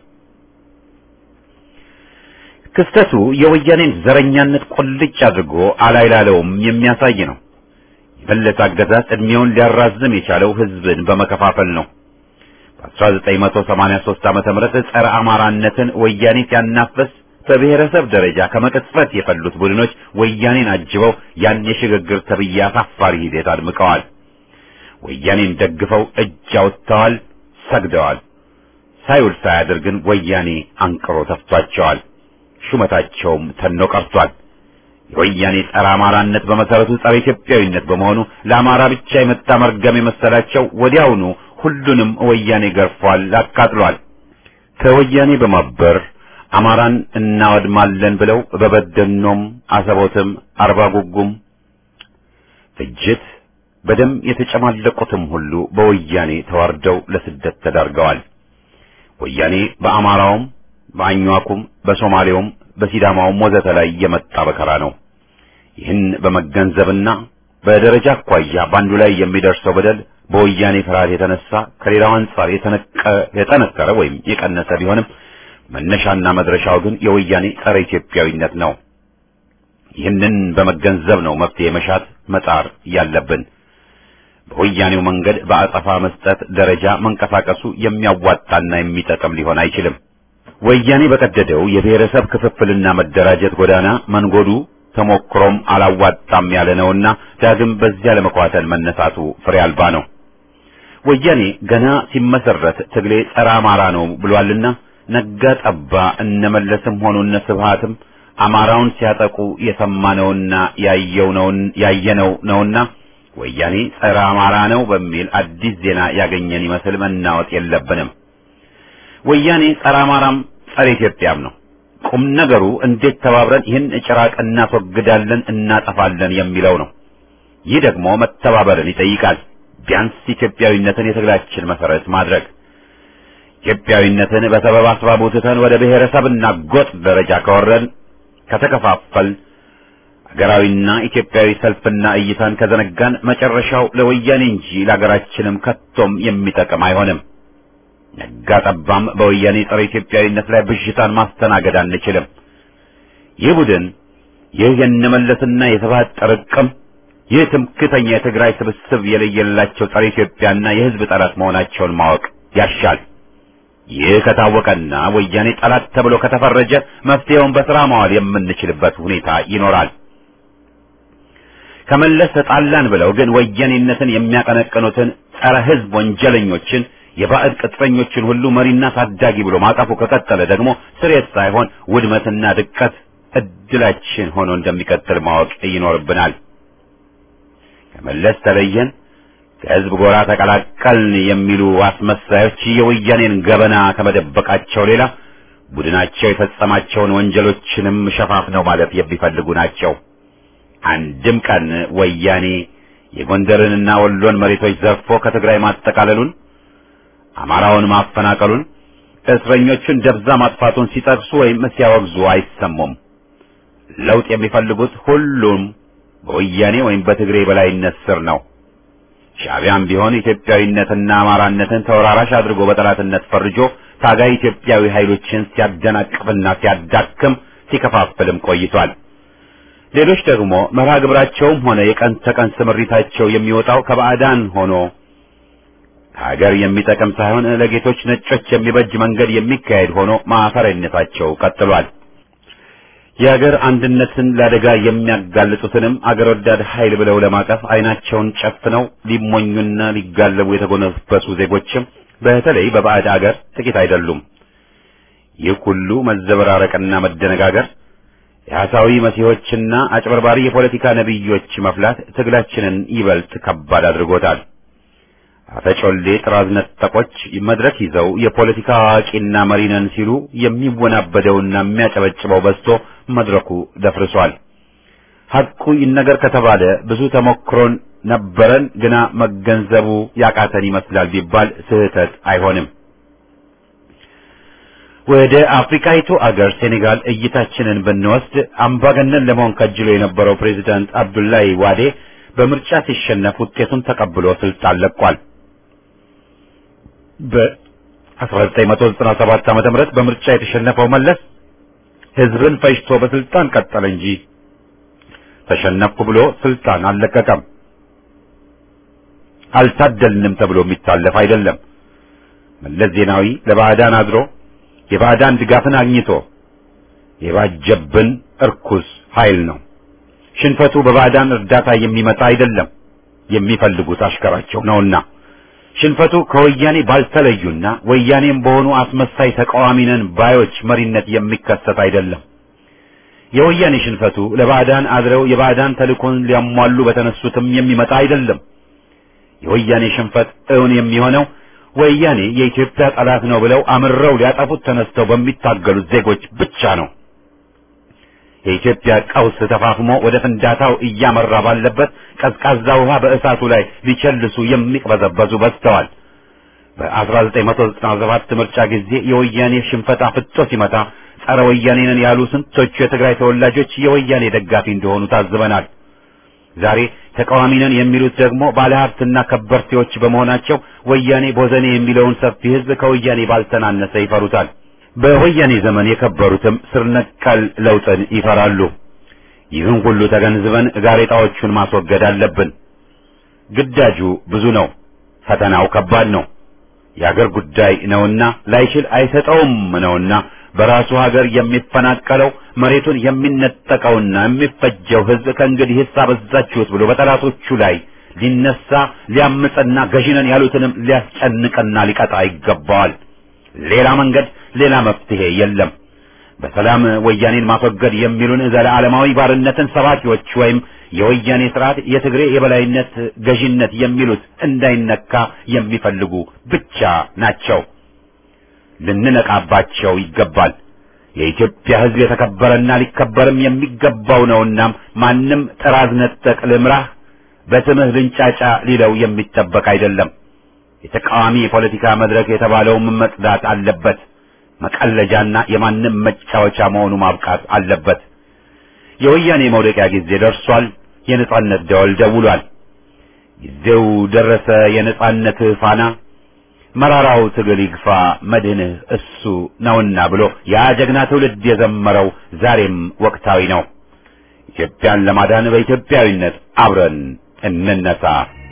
ክስተቱ የወያኔን ዘረኛነት ቁልጭ አድርጎ አላይላለውም የሚያሳይ ነው። የመለስ አገዛዝ ዕድሜውን ሊያራዝም የቻለው ሕዝብን በመከፋፈል ነው። በ1983 ዓመተ ምህረት ጸረ አማራነትን ወያኔ ሲያናፍስ በብሔረሰብ ደረጃ ከመቅጽበት የፈሉት ቡድኖች ወያኔን አጅበው ያን የሽግግር ተብዬ አሳፋሪ ሂደት አድምቀዋል። ወያኔን ደግፈው እጅ አውጥተዋል፣ ሰግደዋል። ሳይውል ሳያድር ግን ወያኔ አንቅሮ ተፍቷቸዋል። ሹመታቸውም ተኖ ቀርቷል። የወያኔ ጸረ አማራነት በመሰረቱ ጸረ ኢትዮጵያዊነት በመሆኑ ለአማራ ብቻ የመጣ መርገም የመሰላቸው ወዲያውኑ ሁሉንም ወያኔ ገርፏል፣ አቃጥሏል። ከወያኔ በማበር አማራን እናወድማለን ብለው በበደኖም፣ አሰቦትም፣ አርባ ጉጉም ፍጅት በደም የተጨማለቁትም ሁሉ በወያኔ ተዋርደው ለስደት ተዳርገዋል። ወያኔ በአማራውም በአኟኩም በሶማሌውም በሲዳማውም ወዘተ ላይ የመጣ በከራ ነው። ይህን በመገንዘብና በደረጃ አኳያ በአንዱ ላይ የሚደርሰው በደል በወያኔ ፍርሃት የተነሳ ከሌላው አንጻር የጠነከረ ወይም የቀነሰ ቢሆንም መነሻና መድረሻው ግን የወያኔ ጸረ ኢትዮጵያዊነት ነው። ይህንን በመገንዘብ ነው መፍትሄ መሻት መጣር ያለብን። በወያኔው መንገድ በአጸፋ መስጠት ደረጃ መንቀሳቀሱ የሚያዋጣና የሚጠቅም ሊሆን አይችልም። ወያኔ በቀደደው የብሔረሰብ ክፍፍልና መደራጀት ጎዳና መንጎዱ ተሞክሮም አላዋጣም ያለ ነውና ዳግም በዚያ ለመኳተል መነሳቱ ፍሬ አልባ ነው። ወያኔ ገና ሲመሰረት ትግሌ ጸረ አማራ ነው ብሏልና ነጋ ጠባ እነመለስም ሆኑ እነ ስብሃትም አማራውን ሲያጠቁ የሰማነውና ያየው ነው ያየነው ነውና ወያኔ ጸረ አማራ ነው በሚል አዲስ ዜና ያገኘን ይመስል መናወጥ የለብንም። ወያኔ ጸረ አማራም ጸረ ኢትዮጵያም ነው። ቁም ነገሩ እንዴት ተባብረን ይህን ጭራቅ እናስወግዳለን፣ እናጠፋለን የሚለው ነው። ይህ ደግሞ መተባበርን ይጠይቃል። ቢያንስ ኢትዮጵያዊነትን የትግላችን መሰረት ማድረግ ኢትዮጵያዊነትን በሰበብ አስባቡ ትተን ወደ ብሔረሰብና ጎጥ ደረጃ ከወረን ከተከፋፈል ሀገራዊና ኢትዮጵያዊ ሰልፍና እይታን ከዘነጋን መጨረሻው ለወያኔ እንጂ ለሀገራችንም ከቶም የሚጠቅም አይሆንም። ነጋ ጠባም በወያኔ ጸረ ኢትዮጵያዊነት ላይ ብዥታን ማስተናገድ አንችልም። ይህ ቡድን ይህ የነመለስና የስብሐት ጥርቅም ይህ ትምክተኛ የትግራይ ስብስብ የለየላቸው ጸረ ኢትዮጵያና የሕዝብ ጠላት መሆናቸውን ማወቅ ያሻል። ይህ ከታወቀና ወያኔ ጠላት ተብሎ ከተፈረጀ መፍትሄውን በስራ ማዋል የምንችልበት ሁኔታ ይኖራል። ከመለስ ተጣላን ብለው ግን ወያኔነትን የሚያቀነቅኑትን ጸረ ሕዝብ ወንጀለኞችን የባዕድ ቅጥረኞችን ሁሉ መሪና ታዳጊ ብሎ ማቀፉ ከቀጠለ ደግሞ ስሬት ሳይሆን ውድመትና ድቀት እድላችን ሆኖ እንደሚቀጥል ማወቅ ይኖርብናል። ከመለስ ተለየን፣ ከህዝብ ጎራ ተቀላቀልን የሚሉ አስመሳዮች የወያኔን ገበና ከመደበቃቸው ሌላ ቡድናቸው የፈጸማቸውን ወንጀሎችንም ሸፋፍነው ማለፍ የሚፈልጉ ናቸው። አንድም ቀን ወያኔ የጎንደርንና ወሎን መሬቶች ዘርፎ ከትግራይ ማጠቃለሉን፣ አማራውን ማፈናቀሉን፣ እስረኞቹን ደብዛ ማጥፋቱን ሲጠቅሱ ወይም ሲያወግዙ አይሰሙም። ለውጥ የሚፈልጉት ሁሉም በወያኔ ወይም በትግሬ በላይነት ስር ነው። ሻዕቢያም ቢሆን ኢትዮጵያዊነትና አማራነትን ተወራራሽ አድርጎ በጠላትነት ፈርጆ ታጋይ ኢትዮጵያዊ ኃይሎችን ሲያደናቅፍና ሲያዳክም ሲከፋፍልም ቆይቷል። ሌሎች ደግሞ መርሃ ግብራቸውም ሆነ የቀን ተቀን ስምሪታቸው የሚወጣው ከባዕዳን ሆኖ ሀገር የሚጠቅም ሳይሆን ለጌቶች ነጮች የሚበጅ መንገድ የሚካሄድ ሆኖ ማፈሪያነታቸው ቀጥሏል። የሀገር አንድነትን ለአደጋ የሚያጋልጡትንም አገር ወዳድ ኃይል ብለው ለማቀፍ አይናቸውን ጨፍነው ሊሞኙና ሊጋለቡ የተጎነበሱ ዜጎችም በተለይ በባዕድ አገር ጥቂት አይደሉም። ይህ ሁሉ መዘበራረቅና መደነጋገር የሐሳዊ መሲሖችና አጭበርባሪ የፖለቲካ ነቢዮች መፍላት ትግላችንን ይበልጥ ከባድ አድርጎታል። አፈጮሌ ጥራዝ ነጠቆች መድረክ ይዘው የፖለቲካ አዋቂና መሪ ነን ሲሉ የሚወናበደውና የሚያጨበጭበው በዝቶ መድረኩ ደፍርሷል። ሐቁ ይነገር ከተባለ ብዙ ተሞክሮን ነበረን፣ ግና መገንዘቡ ያቃተን ይመስላል ቢባል ስህተት አይሆንም። ወደ አፍሪካይቱ አገር ሴኔጋል እይታችንን ብንወስድ አምባገነን ለመሆን ከጅሎ የነበረው ፕሬዚዳንት አብዱላይ ዋዴ በምርጫ ሲሸነፍ ውጤቱን ተቀብሎ ስልጣን ለቋል። በ1997 ዓመተ ምህረት በምርጫ የተሸነፈው መለስ ህዝብን ፈጅቶ በስልጣን ቀጠለ እንጂ ተሸነፍኩ ብሎ ስልጣን አልለቀቀም። አልታደልንም ተብሎ የሚታለፍ አይደለም። መለስ ዜናዊ ለባዕዳን አድሮ የባዕዳን ድጋፍን አግኝቶ የባጀብን እርኩስ ኃይል ነው። ሽንፈቱ በባዕዳን እርዳታ የሚመጣ አይደለም፣ የሚፈልጉት አሽከራቸው ነውና። ሽንፈቱ ከወያኔ ባልተለዩና ወያኔም በሆኑ አስመሳይ ተቃዋሚ ነን ባዮች መሪነት የሚከሰት አይደለም። የወያኔ ሽንፈቱ ለባዕዳን አድረው የባዕዳን ተልእኮን ሊያሟሉ በተነሱትም የሚመጣ አይደለም። የወያኔ ሽንፈት እውን የሚሆነው ወያኔ የኢትዮጵያ ጠላት ነው ብለው አምረው ሊያጠፉት ተነስተው በሚታገሉት ዜጎች ብቻ ነው። የኢትዮጵያ ቀውስ ተፋፍሞ ወደ ፍንዳታው እያመራ ባለበት ቀዝቃዛ ውሃ በእሳቱ ላይ ሊቸልሱ የሚቅበዘበዙ በዝተዋል። በ1997 ምርጫ ጊዜ የወያኔ ሽንፈት አፍጦ ሲመታ ጸረ ወያኔ ነን ያሉ ስንቶቹ የትግራይ ተወላጆች የወያኔ ደጋፊ እንደሆኑ ታዝበናል። ዛሬ ተቃዋሚ ነን የሚሉት ደግሞ ባለሀብትና ከበርቴዎች በመሆናቸው ወያኔ ቦዘኔ የሚለውን ሰፊ ሕዝብ ከወያኔ ባልተናነሰ ይፈሩታል። በወያኔ ዘመን የከበሩትም ስር ነቀል ለውጥን ይፈራሉ። ይህን ሁሉ ተገንዝበን ጋሬጣዎቹን ማስወገድ አለብን። ግዳጁ ብዙ ነው፣ ፈተናው ከባድ ነው። የአገር ጉዳይ ነውና ላይችል አይሰጠውም ነውና በራሱ ሀገር የሚፈናቀለው መሬቱን የሚነጠቀውና የሚፈጀው ሕዝብ ከእንግዲህ ሂሳብ አበዛችሁት ብሎ በጠላቶቹ ላይ ሊነሳ ሊያምፅና ገዢነን ያሉትንም ሊያስጨንቅና ሊቀጣ ይገባዋል። ሌላ መንገድ ሌላ መፍትሄ የለም። በሰላም ወያኔን ማስወገድ የሚሉን ዘለዓለማዊ ባርነትን ሰባኪዎች ወይም የወያኔ ስርዓት የትግሬ የበላይነት ገዥነት የሚሉት እንዳይነካ የሚፈልጉ ብቻ ናቸው። ልንነቃባቸው ይገባል። የኢትዮጵያ ሕዝብ የተከበረና ሊከበርም የሚገባው ነውና ማንም ጥራዝ ነጠቅ ልምራህ በስምህ ልንጫጫ ሊለው የሚጠበቅ አይደለም። የተቃዋሚ የፖለቲካ መድረክ የተባለውም መጽዳት አለበት። መቀለጃና የማንም መጫወቻ መሆኑ ማብቃት አለበት። የወያኔ መውደቂያ ጊዜ ደርሷል። የነጻነት ደወል ደውሏል። ጊዜው ደረሰ። የነጻነት ፋና መራራው ትግል ይግፋ መድህንህ እሱ ነውና ብሎ ያ ጀግና ትውልድ የዘመረው ዛሬም ወቅታዊ ነው። ኢትዮጵያን ለማዳን በኢትዮጵያዊነት አብረን እንነሳ።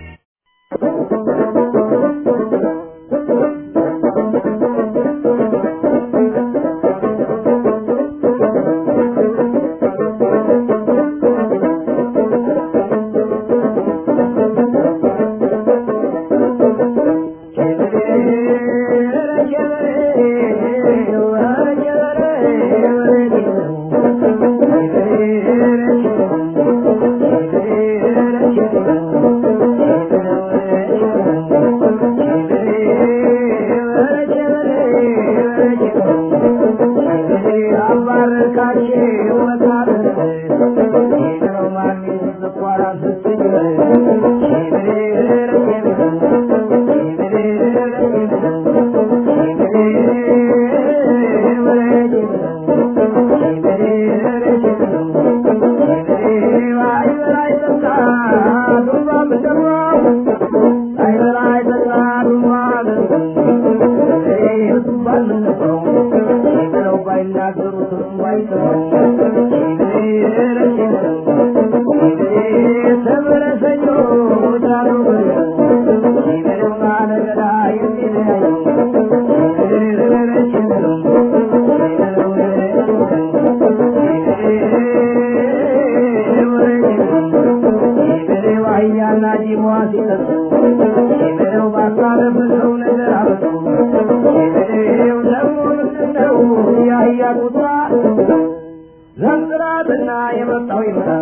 ዘንጥራትና የመጣው ይመጣል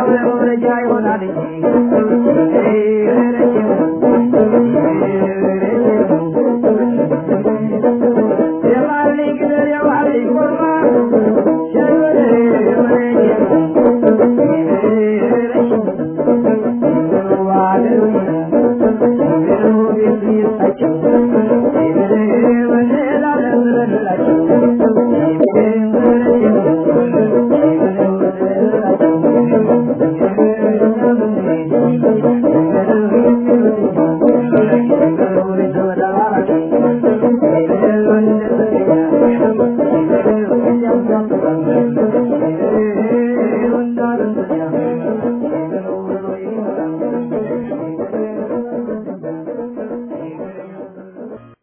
ይሆናል እንጂ